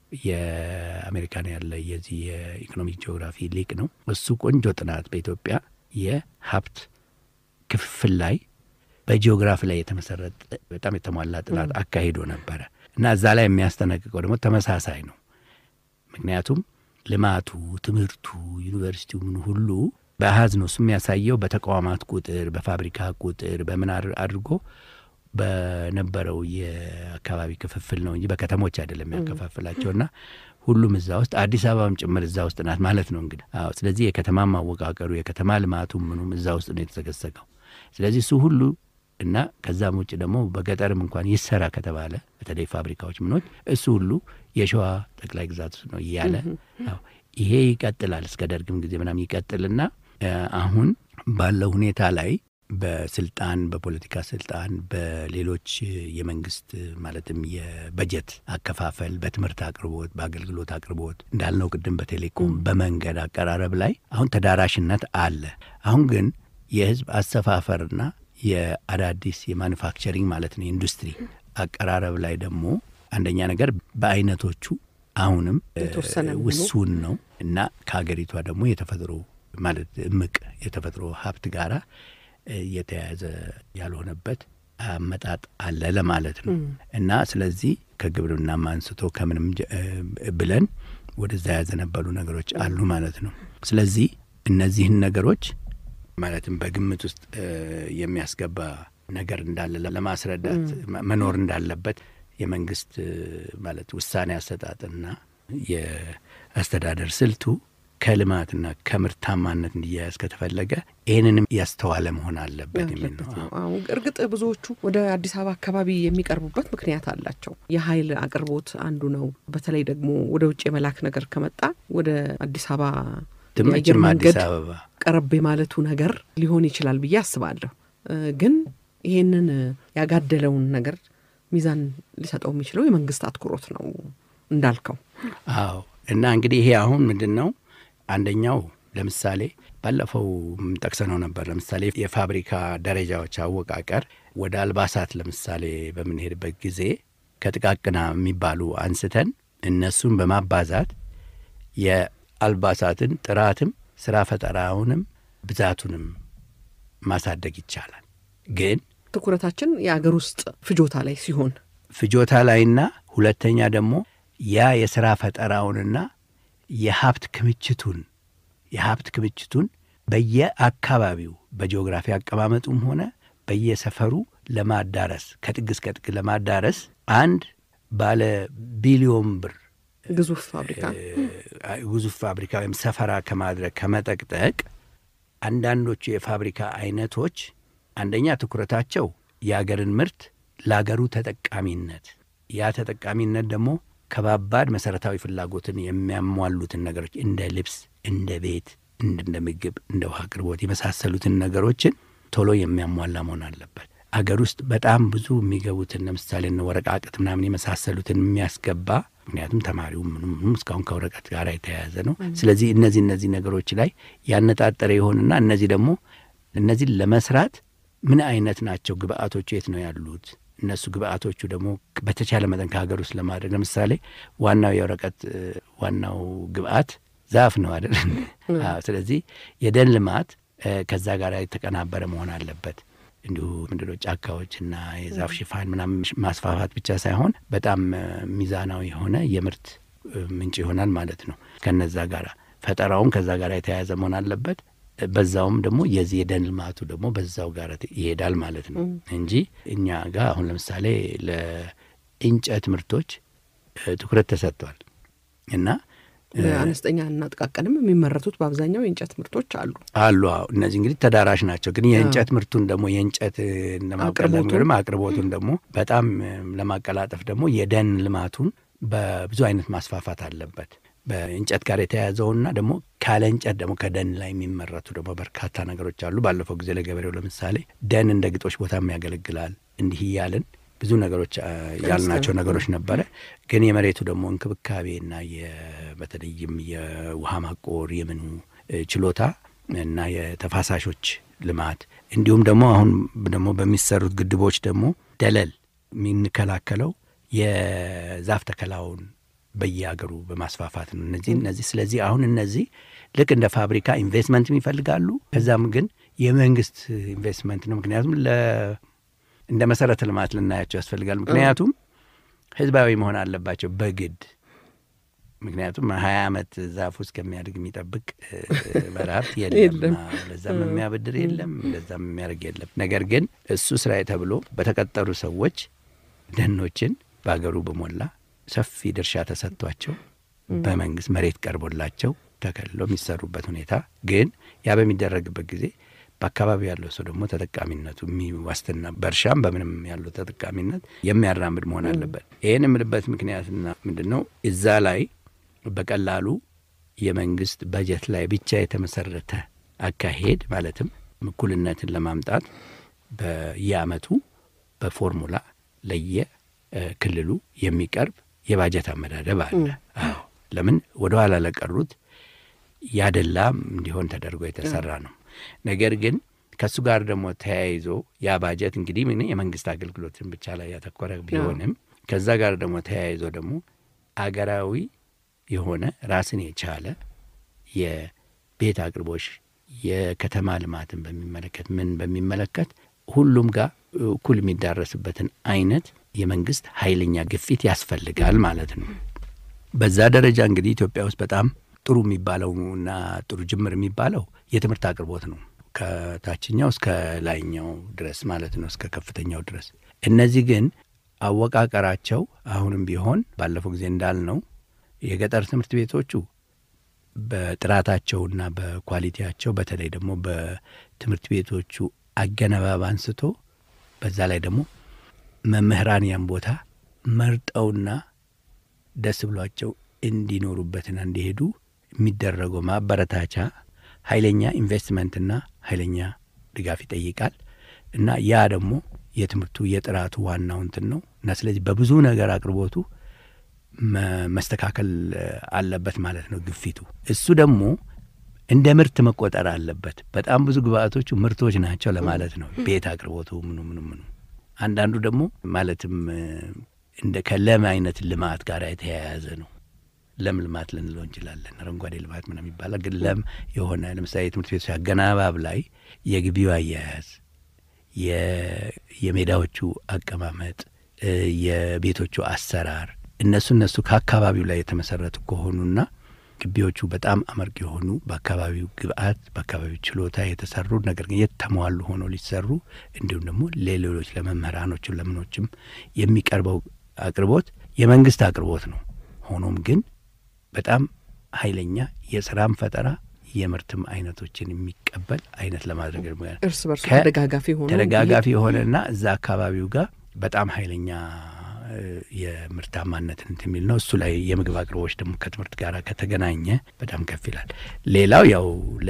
የአሜሪካን ያለ የዚህ የኢኮኖሚክ ጂኦግራፊ ሊቅ ነው። እሱ ቆንጆ ጥናት በኢትዮጵያ የሀብት ክፍፍል ላይ በጂኦግራፊ ላይ የተመሰረተ በጣም የተሟላ ጥናት አካሂዶ ነበረ እና እዛ ላይ የሚያስጠነቅቀው ደግሞ ተመሳሳይ ነው። ምክንያቱም ልማቱ፣ ትምህርቱ፣ ዩኒቨርሲቲው ምን ሁሉ በአሀዝ ነው እሱ የሚያሳየው በተቋማት ቁጥር፣ በፋብሪካ ቁጥር በምን አድርጎ በነበረው የአካባቢ ክፍፍል ነው እንጂ በከተሞች አይደለም ያከፋፍላቸው እና ሁሉም እዛ ውስጥ አዲስ አበባም ጭምር እዛ ውስጥ ናት ማለት ነው እንግዲህ። አዎ፣ ስለዚህ የከተማ ማወቃቀሩ የከተማ ልማቱ ምኑም እዛ ውስጥ ነው የተሰገሰገው። ስለዚህ እሱ ሁሉ እና ከዛም ውጭ ደግሞ በገጠርም እንኳን ይሰራ ከተባለ በተለይ ፋብሪካዎች ምኖች እሱ ሁሉ የሸዋ ጠቅላይ ግዛት ውስጥ ነው እያለ አዎ፣ ይሄ ይቀጥላል እስከ ደርግም ጊዜ ምናምን ይቀጥልና አሁን ባለው ሁኔታ ላይ በስልጣን በፖለቲካ ስልጣን በሌሎች የመንግስት ማለትም የበጀት አከፋፈል በትምህርት አቅርቦት በአገልግሎት አቅርቦት እንዳልነው ቅድም በቴሌኮም በመንገድ አቀራረብ ላይ አሁን ተዳራሽነት አለ። አሁን ግን የህዝብ አሰፋፈርና የአዳዲስ የማኑፋክቸሪንግ ማለት ነው የኢንዱስትሪ አቀራረብ ላይ ደግሞ አንደኛ ነገር በአይነቶቹ አሁንም የተወሰነ መሆኑ ውሱን ነው እና ከሀገሪቷ ደግሞ የተፈጥሮ ማለት እምቅ የተፈጥሮ ሀብት ጋራ የተያያዘ ያልሆነበት አመጣጥ አለ ለማለት ነው እና ስለዚህ ከግብርናም አንስቶ ከምንም ጀ- ብለን ወደዛ ያዘነበሉ ነገሮች አሉ ማለት ነው። ስለዚህ እነዚህን ነገሮች ማለትም በግምት ውስጥ እ፣ የሚያስገባ ነገር እንዳለ ለማስረዳት መ- መኖር እንዳለበት የመንግስት እ፣ ማለት ውሳኔ አሰጣጥና የአስተዳደር ስልቱ ከልማትና ከምርታማነት እንዲያያዝ ከተፈለገ ይህንንም ያስተዋለ መሆን አለበት የሚል ነው። ያለበት ነው። አዎ፣ እርግጥ ብዙዎቹ ወደ አዲስ አበባ አካባቢ የሚቀርቡበት ምክንያት አላቸው። የኃይል አቅርቦት አንዱ ነው። በተለይ ደግሞ ወደ ውጭ የመላክ ነገር ከመጣ ወደ አዲስ አበባ የአየር ትምጭም አዲስ መንገድ አበባ ቀረብ የማለቱ ነገር ሊሆን ይችላል ብዬ አስባለሁ። እ፣ ግን ይሄንን ያጋደለውን ነገር ሚዛን ሊሰጠው የሚችለው የመንግስት አትኩሮት ነው እንዳልከው። አዎ እና እንግዲህ ይሄ አሁን ምንድን ነው አንደኛው ለምሳሌ ባለፈው ጠቅሰነው ነበር። ለምሳሌ የፋብሪካ ደረጃዎች አወቃቀር ወደ አልባሳት ለምሳሌ በምንሄድበት ጊዜ ከጥቃቅና የሚባሉ አንስተን እነሱን በማባዛት የአልባሳትን ጥራትም ስራ ፈጠራውንም ብዛቱንም ማሳደግ ይቻላል። ግን ትኩረታችን የአገር ውስጥ ፍጆታ ላይ ሲሆን ፍጆታ ላይና ሁለተኛ ደግሞ ያ የሥራ ፈጠራውንና የሀብት ክምችቱን የሀብት ክምችቱን በየአካባቢው በጂኦግራፊ አቀማመጡም ሆነ በየሰፈሩ ለማዳረስ ከጥግ እስከ ጥግ ለማዳረስ አንድ ባለ ቢሊዮን ብር ግዙፍ ፋብሪካ እ፣ ግዙፍ ፋብሪካ ወይም ሰፈራ ከማድረግ ከመጠቅጠቅ አንዳንዶቹ የፋብሪካ አይነቶች አንደኛ ትኩረታቸው የአገርን ምርት ለአገሩ ተጠቃሚነት ያ ተጠቃሚነት ደግሞ ከባባድ መሰረታዊ ፍላጎትን የሚያሟሉትን ነገሮች እንደ ልብስ፣ እንደ ቤት፣ እንደ ምግብ፣ እንደ ውሃ አቅርቦት የመሳሰሉትን ነገሮችን ቶሎ የሚያሟላ መሆን አለበት። አገር ውስጥ በጣም ብዙ የሚገቡትን ለምሳሌ እነ ወረቃቅት ምናምን የመሳሰሉትን የሚያስገባ ምክንያቱም ተማሪው ምኑም ምኑም እስካሁን ከወረቀት ጋር የተያያዘ ነው። ስለዚህ እነዚህ እነዚህ ነገሮች ላይ ያነጣጠረ ይሆንና እነዚህ ደግሞ እነዚህን ለመስራት ምን አይነት ናቸው ግብአቶቹ የት ነው ያሉት? እነሱ ግብአቶቹ ደግሞ በተቻለ መጠን ከሀገር ውስጥ ለማድረግ ለምሳሌ ዋናው የወረቀት እ፣ ዋናው ግብአት ዛፍ ነው አይደል? አዎ። ስለዚህ የደን ልማት እ፣ ከዛ ጋር የተቀናበረ መሆን አለበት። እንዲሁ ምንድነው ጫካዎችና የዛፍ ሽፋን ምናምን ማስፋፋት ብቻ ሳይሆን በጣም እ፣ ሚዛናዊ የሆነ የምርት እ፣ ምንጭ ይሆናል ማለት ነው። ከነዛ ጋር ፈጠራውም ከዛ ጋር የተያያዘ መሆን አለበት። በዛውም ደግሞ የዚህ የደን ልማቱ ደግሞ በዛው ጋር ይሄዳል ማለት ነው እንጂ እኛ ጋር አሁን ለምሳሌ ለእንጨት ምርቶች እ፣ ትኩረት ተሰጥቷል እና በአነስተኛ እና ጥቃቅንም የሚመረቱት በአብዛኛው የእንጨት ምርቶች አሉ። አሉ አዎ። እነዚህ እንግዲህ ተዳራሽ ናቸው። ግን የእንጨት ምርቱን ደግሞ የእንጨት ለማቀላጠፍ አቅርቦቱን አቅርቦቱን ደግሞ በጣም እ፣ ለማቀላጠፍ ደግሞ የደን ልማቱን በብዙ አይነት ማስፋፋት አለበት። በእንጨት ጋር የተያያዘውና ደግሞ ካለ እንጨት ደግሞ ከደን ላይ የሚመረቱ ደግሞ በርካታ ነገሮች አሉ። ባለፈው ጊዜ ለገበሬው ለምሳሌ ደን እንደ ግጦሽ ቦታም ያገለግላል። እንዲህ እያልን ብዙ ነገሮች አ፣ ያልናቸው ነገሮች ነበረ። ግን የመሬቱ ደግሞ እንክብካቤና የ- በተለይም የውሃ ማቆር የምኑ እ፣ ችሎታ እና የተፋሳሾች ልማት እንዲሁም ደግሞ አሁን ደግሞ በሚሰሩት ግድቦች ደግሞ ደለል የሚንከላከለው የዛፍ ተከላውን በየሀገሩ በማስፋፋት ነው። እነዚህ እነዚህ ስለዚህ አሁን እነዚህ ልክ እንደ ፋብሪካ ኢንቨስትመንትም ይፈልጋሉ። ከዛም ግን የመንግስት ኢንቨስትመንት ነው። ምክንያቱም እንደ መሰረተ ልማት ልናያቸው ያስፈልጋል። ምክንያቱም ህዝባዊ መሆን አለባቸው በግድ ምክንያቱም ሀያ ዓመት ዛፍ ውስጥ ከሚያድግ የሚጠብቅ ባለሀብት የለም። ለዛም የሚያበድር የለም፣ ለዛም የሚያደርግ የለም። ነገር ግን እሱ ስራዬ ተብሎ በተቀጠሩ ሰዎች ደኖችን በሀገሩ በሞላ ሰፊ ድርሻ ተሰጥቷቸው በመንግስት መሬት ቀርቦላቸው ተከልለው የሚሰሩበት ሁኔታ ግን ያ በሚደረግበት ጊዜ በአካባቢው ያለው ሰው ደግሞ ተጠቃሚነቱ የሚዋስትና በእርሻም በምንም ያለው ተጠቃሚነት የሚያራምድ መሆን አለበት። ይህን የምልበት ምክንያትና ምንድን ነው? እዛ ላይ በቀላሉ የመንግስት በጀት ላይ ብቻ የተመሰረተ አካሄድ ማለትም እኩልነትን ለማምጣት በየአመቱ በፎርሙላ ለየ ክልሉ የሚቀርብ የባጀት አመዳደብ አለ። አዎ ለምን ወደ ኋላ ለቀሩት ያደላ እንዲሆን ተደርጎ የተሰራ ነው። ነገር ግን ከእሱ ጋር ደግሞ ተያይዞ ያ ባጀት እንግዲህ ምን የመንግስት አገልግሎትን ብቻ ላይ ያተኮረ ቢሆንም ከዛ ጋር ደግሞ ተያይዞ ደግሞ አገራዊ የሆነ ራስን የቻለ የቤት አቅርቦሽ የከተማ ልማትን በሚመለከት ምን በሚመለከት ሁሉም ጋር እኩል የሚዳረስበትን አይነት የመንግስት ኃይለኛ ግፊት ያስፈልጋል ማለት ነው። በዛ ደረጃ እንግዲህ ኢትዮጵያ ውስጥ በጣም ጥሩ የሚባለውና ጥሩ ጅምር የሚባለው የትምህርት አቅርቦት ነው። ከታችኛው እስከ ላይኛው ድረስ ማለት ነው፣ እስከ ከፍተኛው ድረስ። እነዚህ ግን አወቃቀራቸው አሁንም ቢሆን ባለፈው ጊዜ እንዳልነው የገጠር ትምህርት ቤቶቹ በጥራታቸውና በኳሊቲያቸው በተለይ ደግሞ በትምህርት ቤቶቹ አገነባብ አንስቶ በዛ ላይ ደግሞ መምህራን ያን ቦታ መርጠውና ደስ ብሏቸው እንዲኖሩበትና እንዲሄዱ የሚደረገው ማበረታቻ ኃይለኛ ኢንቨስትመንትና ኃይለኛ ድጋፍ ይጠይቃል እና ያ ደግሞ የትምህርቱ የጥራቱ ዋናው እንትን ነው እና ስለዚህ በብዙ ነገር አቅርቦቱ መስተካከል አለበት ማለት ነው ግፊቱ። እሱ ደግሞ እንደ ምርት መቆጠር አለበት። በጣም ብዙ ግብአቶቹ ምርቶች ናቸው ለማለት ነው። ቤት አቅርቦቱ ምኑ ምኑ ምኑ አንዳንዱ ደግሞ ማለትም እንደ ከለም አይነት ልማት ጋር የተያያዘ ነው። ለም ልማት ልንለው እንችላለን። አረንጓዴ ልማት ምናምን ይባላል። ግን ለም የሆነ ለምሳሌ የትምህርት ቤቶች አገናባብ ላይ የግቢው አያያዝ፣ የሜዳዎቹ አቀማመጥ፣ የቤቶቹ አሰራር እነሱ እነሱ ከአካባቢው ላይ የተመሰረቱ ከሆኑና ግቢዎቹ በጣም አመርቂ የሆኑ በአካባቢው ግብአት በአካባቢው ችሎታ የተሰሩ ነገር ግን የተሟሉ ሆነው ሊሰሩ እንዲሁም ደግሞ ለሌሎች ለመምህራኖቹ ለምኖችም የሚቀርበው አቅርቦት የመንግስት አቅርቦት ነው። ሆኖም ግን በጣም ኃይለኛ የስራም ፈጠራ የምርትም አይነቶችን የሚቀበል አይነት ለማድረግ እርስ በርሱ ተደጋጋፊ ሆነ ተደጋጋፊ የሆነና እዛ አካባቢው ጋር በጣም ኃይለኛ የምርታማነት እንትን የሚል ነው። እሱ ላይ የምግብ አቅርቦች ደግሞ ከትምህርት ጋር ከተገናኘ በጣም ከፍ ይላል። ሌላው ያው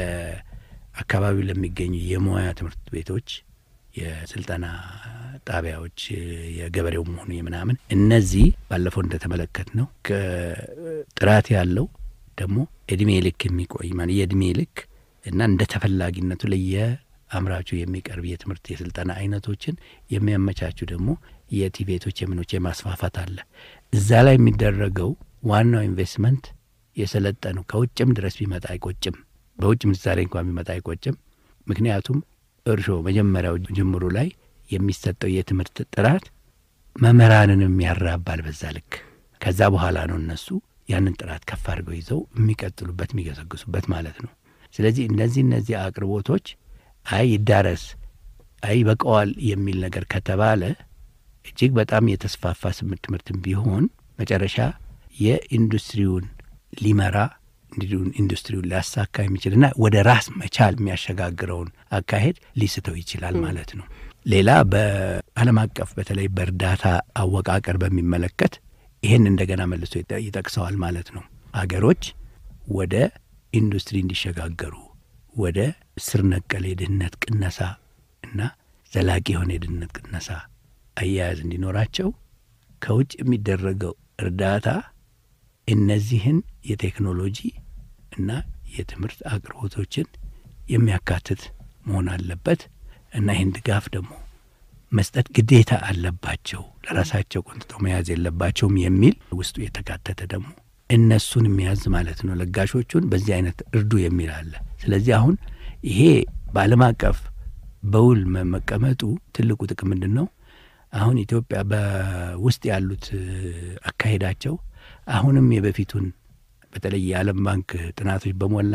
ለአካባቢው ለሚገኙ የሙያ ትምህርት ቤቶች፣ የስልጠና ጣቢያዎች፣ የገበሬውም ሆኑ የምናምን እነዚህ ባለፈው እንደተመለከት ነው ጥራት ያለው ደግሞ እድሜ ልክ የሚቆይ ማለት የእድሜ ልክ እና እንደ ተፈላጊነቱ ለየ አምራቹ የሚቀርብ የትምህርት የስልጠና አይነቶችን የሚያመቻቹ ደግሞ የቲቤቶች የምኖች የማስፋፋት አለ። እዛ ላይ የሚደረገው ዋናው ኢንቨስትመንት የሰለጠነው ከውጭም ድረስ ቢመጣ አይቆጭም። በውጭ ምንዛሬ እንኳን ቢመጣ አይቆጭም። ምክንያቱም እርሾ መጀመሪያው ጅምሩ ላይ የሚሰጠው የትምህርት ጥራት መምህራንንም ያራባል በዛ ልክ። ከዛ በኋላ ነው እነሱ ያንን ጥራት ከፍ አድርገው ይዘው የሚቀጥሉበት የሚገሰግሱበት ማለት ነው። ስለዚህ እነዚህ እነዚህ አቅርቦቶች አይ ይዳረስ አይ ይበቃዋል የሚል ነገር ከተባለ እጅግ በጣም የተስፋፋ ስምንት ትምህርትም ቢሆን መጨረሻ የኢንዱስትሪውን ሊመራ እንዲሁም ኢንዱስትሪውን ሊያሳካ የሚችልና ወደ ራስ መቻል የሚያሸጋግረውን አካሄድ ሊስተው ይችላል ማለት ነው። ሌላ በዓለም አቀፍ በተለይ በእርዳታ አወቃቀር በሚመለከት ይህን እንደገና መልሶ ይጠቅሰዋል ማለት ነው። አገሮች ወደ ኢንዱስትሪ እንዲሸጋገሩ ወደ ስር ነቀል የድህነት ቅነሳ እና ዘላቂ የሆነ የድህነት ቅነሳ አያያዝ እንዲኖራቸው ከውጭ የሚደረገው እርዳታ እነዚህን የቴክኖሎጂ እና የትምህርት አቅርቦቶችን የሚያካትት መሆን አለበት እና ይህን ድጋፍ ደግሞ መስጠት ግዴታ አለባቸው፣ ለራሳቸው ቆንጥጠው መያዝ የለባቸውም የሚል ውስጡ የተካተተ ደግሞ እነሱን የሚያዝ ማለት ነው። ለጋሾቹን በዚህ አይነት እርዱ የሚል አለ። ስለዚህ አሁን ይሄ በዓለም አቀፍ በውል መቀመጡ ትልቁ ጥቅም ምንድን ነው? አሁን ኢትዮጵያ በውስጥ ያሉት አካሄዳቸው አሁንም የበፊቱን በተለይ የዓለም ባንክ ጥናቶች በሞላ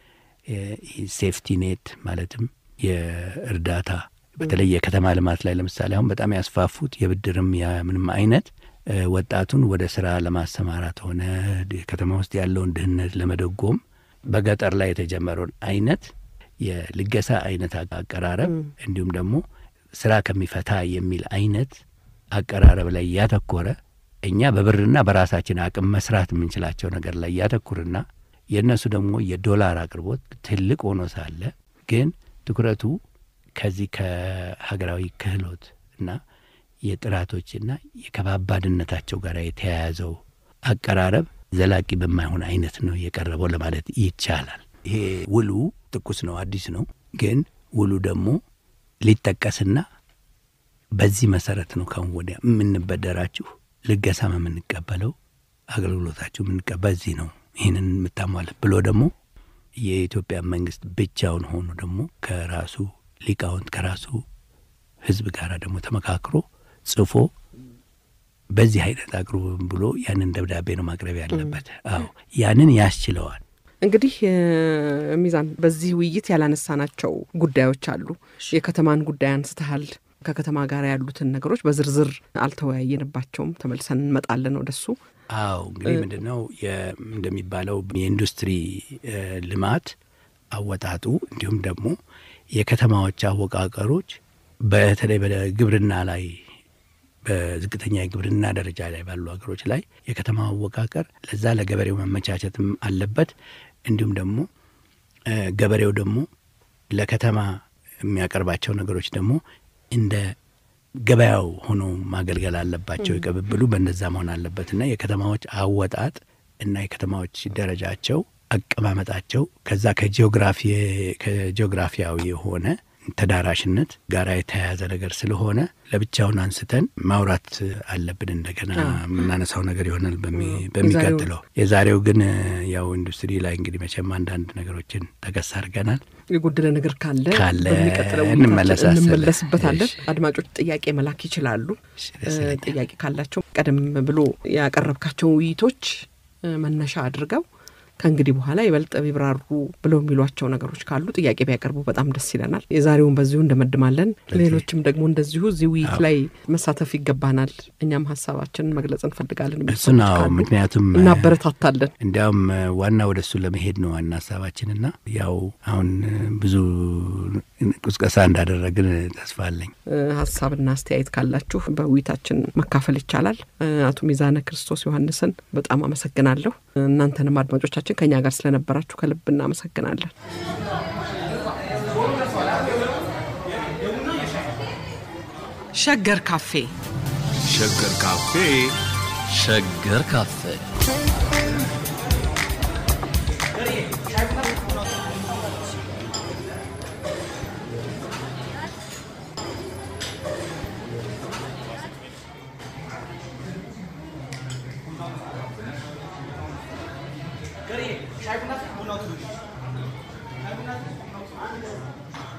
ሴፍቲ ኔት ማለትም የእርዳታ በተለይ የከተማ ልማት ላይ ለምሳሌ አሁን በጣም ያስፋፉት የብድርም ምንም አይነት ወጣቱን ወደ ስራ ለማሰማራት ሆነ ከተማ ውስጥ ያለውን ድህነት ለመደጎም በገጠር ላይ የተጀመረውን አይነት የልገሳ አይነት አቀራረብ እንዲሁም ደግሞ ስራ ከሚፈታ የሚል አይነት አቀራረብ ላይ ያተኮረ እኛ በብርና በራሳችን አቅም መስራት የምንችላቸው ነገር ላይ ያተኩርና የእነሱ ደግሞ የዶላር አቅርቦት ትልቅ ሆኖ ሳለ ግን ትኩረቱ ከዚህ ከሀገራዊ ክህሎት እና የጥራቶችና የከባባድነታቸው ጋር የተያያዘው አቀራረብ ዘላቂ በማይሆን አይነት ነው የቀረበው ለማለት ይቻላል። ይሄ ውሉ ትኩስ ነው፣ አዲስ ነው። ግን ውሉ ደግሞ ሊጠቀስና በዚህ መሰረት ነው ካሁን ወዲያ የምንበደራችሁ ልገሳም የምንቀበለው አገልግሎታችሁ የምንቀበል በዚህ ነው ይህንን የምታሟለት ብሎ ደግሞ የኢትዮጵያ መንግስት ብቻውን ሆኖ ደግሞ ከራሱ ሊቃውንት ከራሱ ህዝብ ጋር ደግሞ ተመካክሮ ጽፎ በዚህ አይነት አቅርቡ ብሎ ያንን ደብዳቤ ነው ማቅረብ ያለበት። አዎ ያንን ያስችለዋል። እንግዲህ ሚዛን፣ በዚህ ውይይት ያላነሳናቸው ጉዳዮች አሉ። የከተማን ጉዳይ አንስተሃል። ከከተማ ጋር ያሉትን ነገሮች በዝርዝር አልተወያየንባቸውም። ተመልሰን እንመጣለን ወደሱ። አዎ እንግዲህ ምንድን ነው እንደሚባለው የኢንዱስትሪ ልማት አወጣጡ እንዲሁም ደግሞ የከተማዎች አወቃቀሮች በተለይ በግብርና ላይ በዝቅተኛ የግብርና ደረጃ ላይ ባሉ ሀገሮች ላይ የከተማ አወቃቀር ለዛ ለገበሬው መመቻቸትም አለበት። እንዲሁም ደግሞ ገበሬው ደግሞ ለከተማ የሚያቀርባቸው ነገሮች ደግሞ እንደ ገበያው ሆኖ ማገልገል አለባቸው። የቅብብሉ በእንደዛ መሆን አለበትና የከተማዎች አወጣጥ እና የከተማዎች ደረጃቸው አቀማመጣቸው ከዛ ከጂኦግራፊያዊ የሆነ ተዳራሽነት ጋር የተያያዘ ነገር ስለሆነ ለብቻውን አንስተን ማውራት አለብን። እንደገና የምናነሳው ነገር ይሆናል በሚቀጥለው። የዛሬው ግን ያው ኢንዱስትሪ ላይ እንግዲህ መቼም አንዳንድ ነገሮችን ጠቀስ አድርገናል። የጎደለ ነገር ካለ ካለ በሚቀጥለው እንመለስበታለን። አድማጮች ጥያቄ መላክ ይችላሉ። ጥያቄ ካላቸው ቀደም ብሎ ያቀረብካቸው ውይይቶች መነሻ አድርገው ከእንግዲህ በኋላ ይበልጥ ቢብራሩ ብለው የሚሏቸው ነገሮች ካሉ ጥያቄ ቢያቀርቡ በጣም ደስ ይለናል። የዛሬውን በዚሁ እንደመድማለን። ሌሎችም ደግሞ እንደዚሁ እዚህ ውይይት ላይ መሳተፍ ይገባናል፣ እኛም ሀሳባችንን መግለጽ እንፈልጋለን። እሱ ነው ምክንያቱም እናበረታታለን። እንዲያውም ዋና ወደ እሱ ለመሄድ ነው ዋና ሀሳባችንና ያው አሁን ብዙ ቁስቀሳ እንዳደረግን ተስፋ አለኝ። ሀሳብና አስተያየት ካላችሁ በውይይታችን መካፈል ይቻላል። አቶ ሚዛነ ክርስቶስ ዮሐንስን በጣም አመሰግናለሁ። እናንተንም አድማጮቻችን ከእኛ ጋር ስለነበራችሁ ከልብ እናመሰግናለን። ሸገር ካፌ ሸገር ካፌ ሸገር ካፌ Shaykh Nasir, bu nasıl?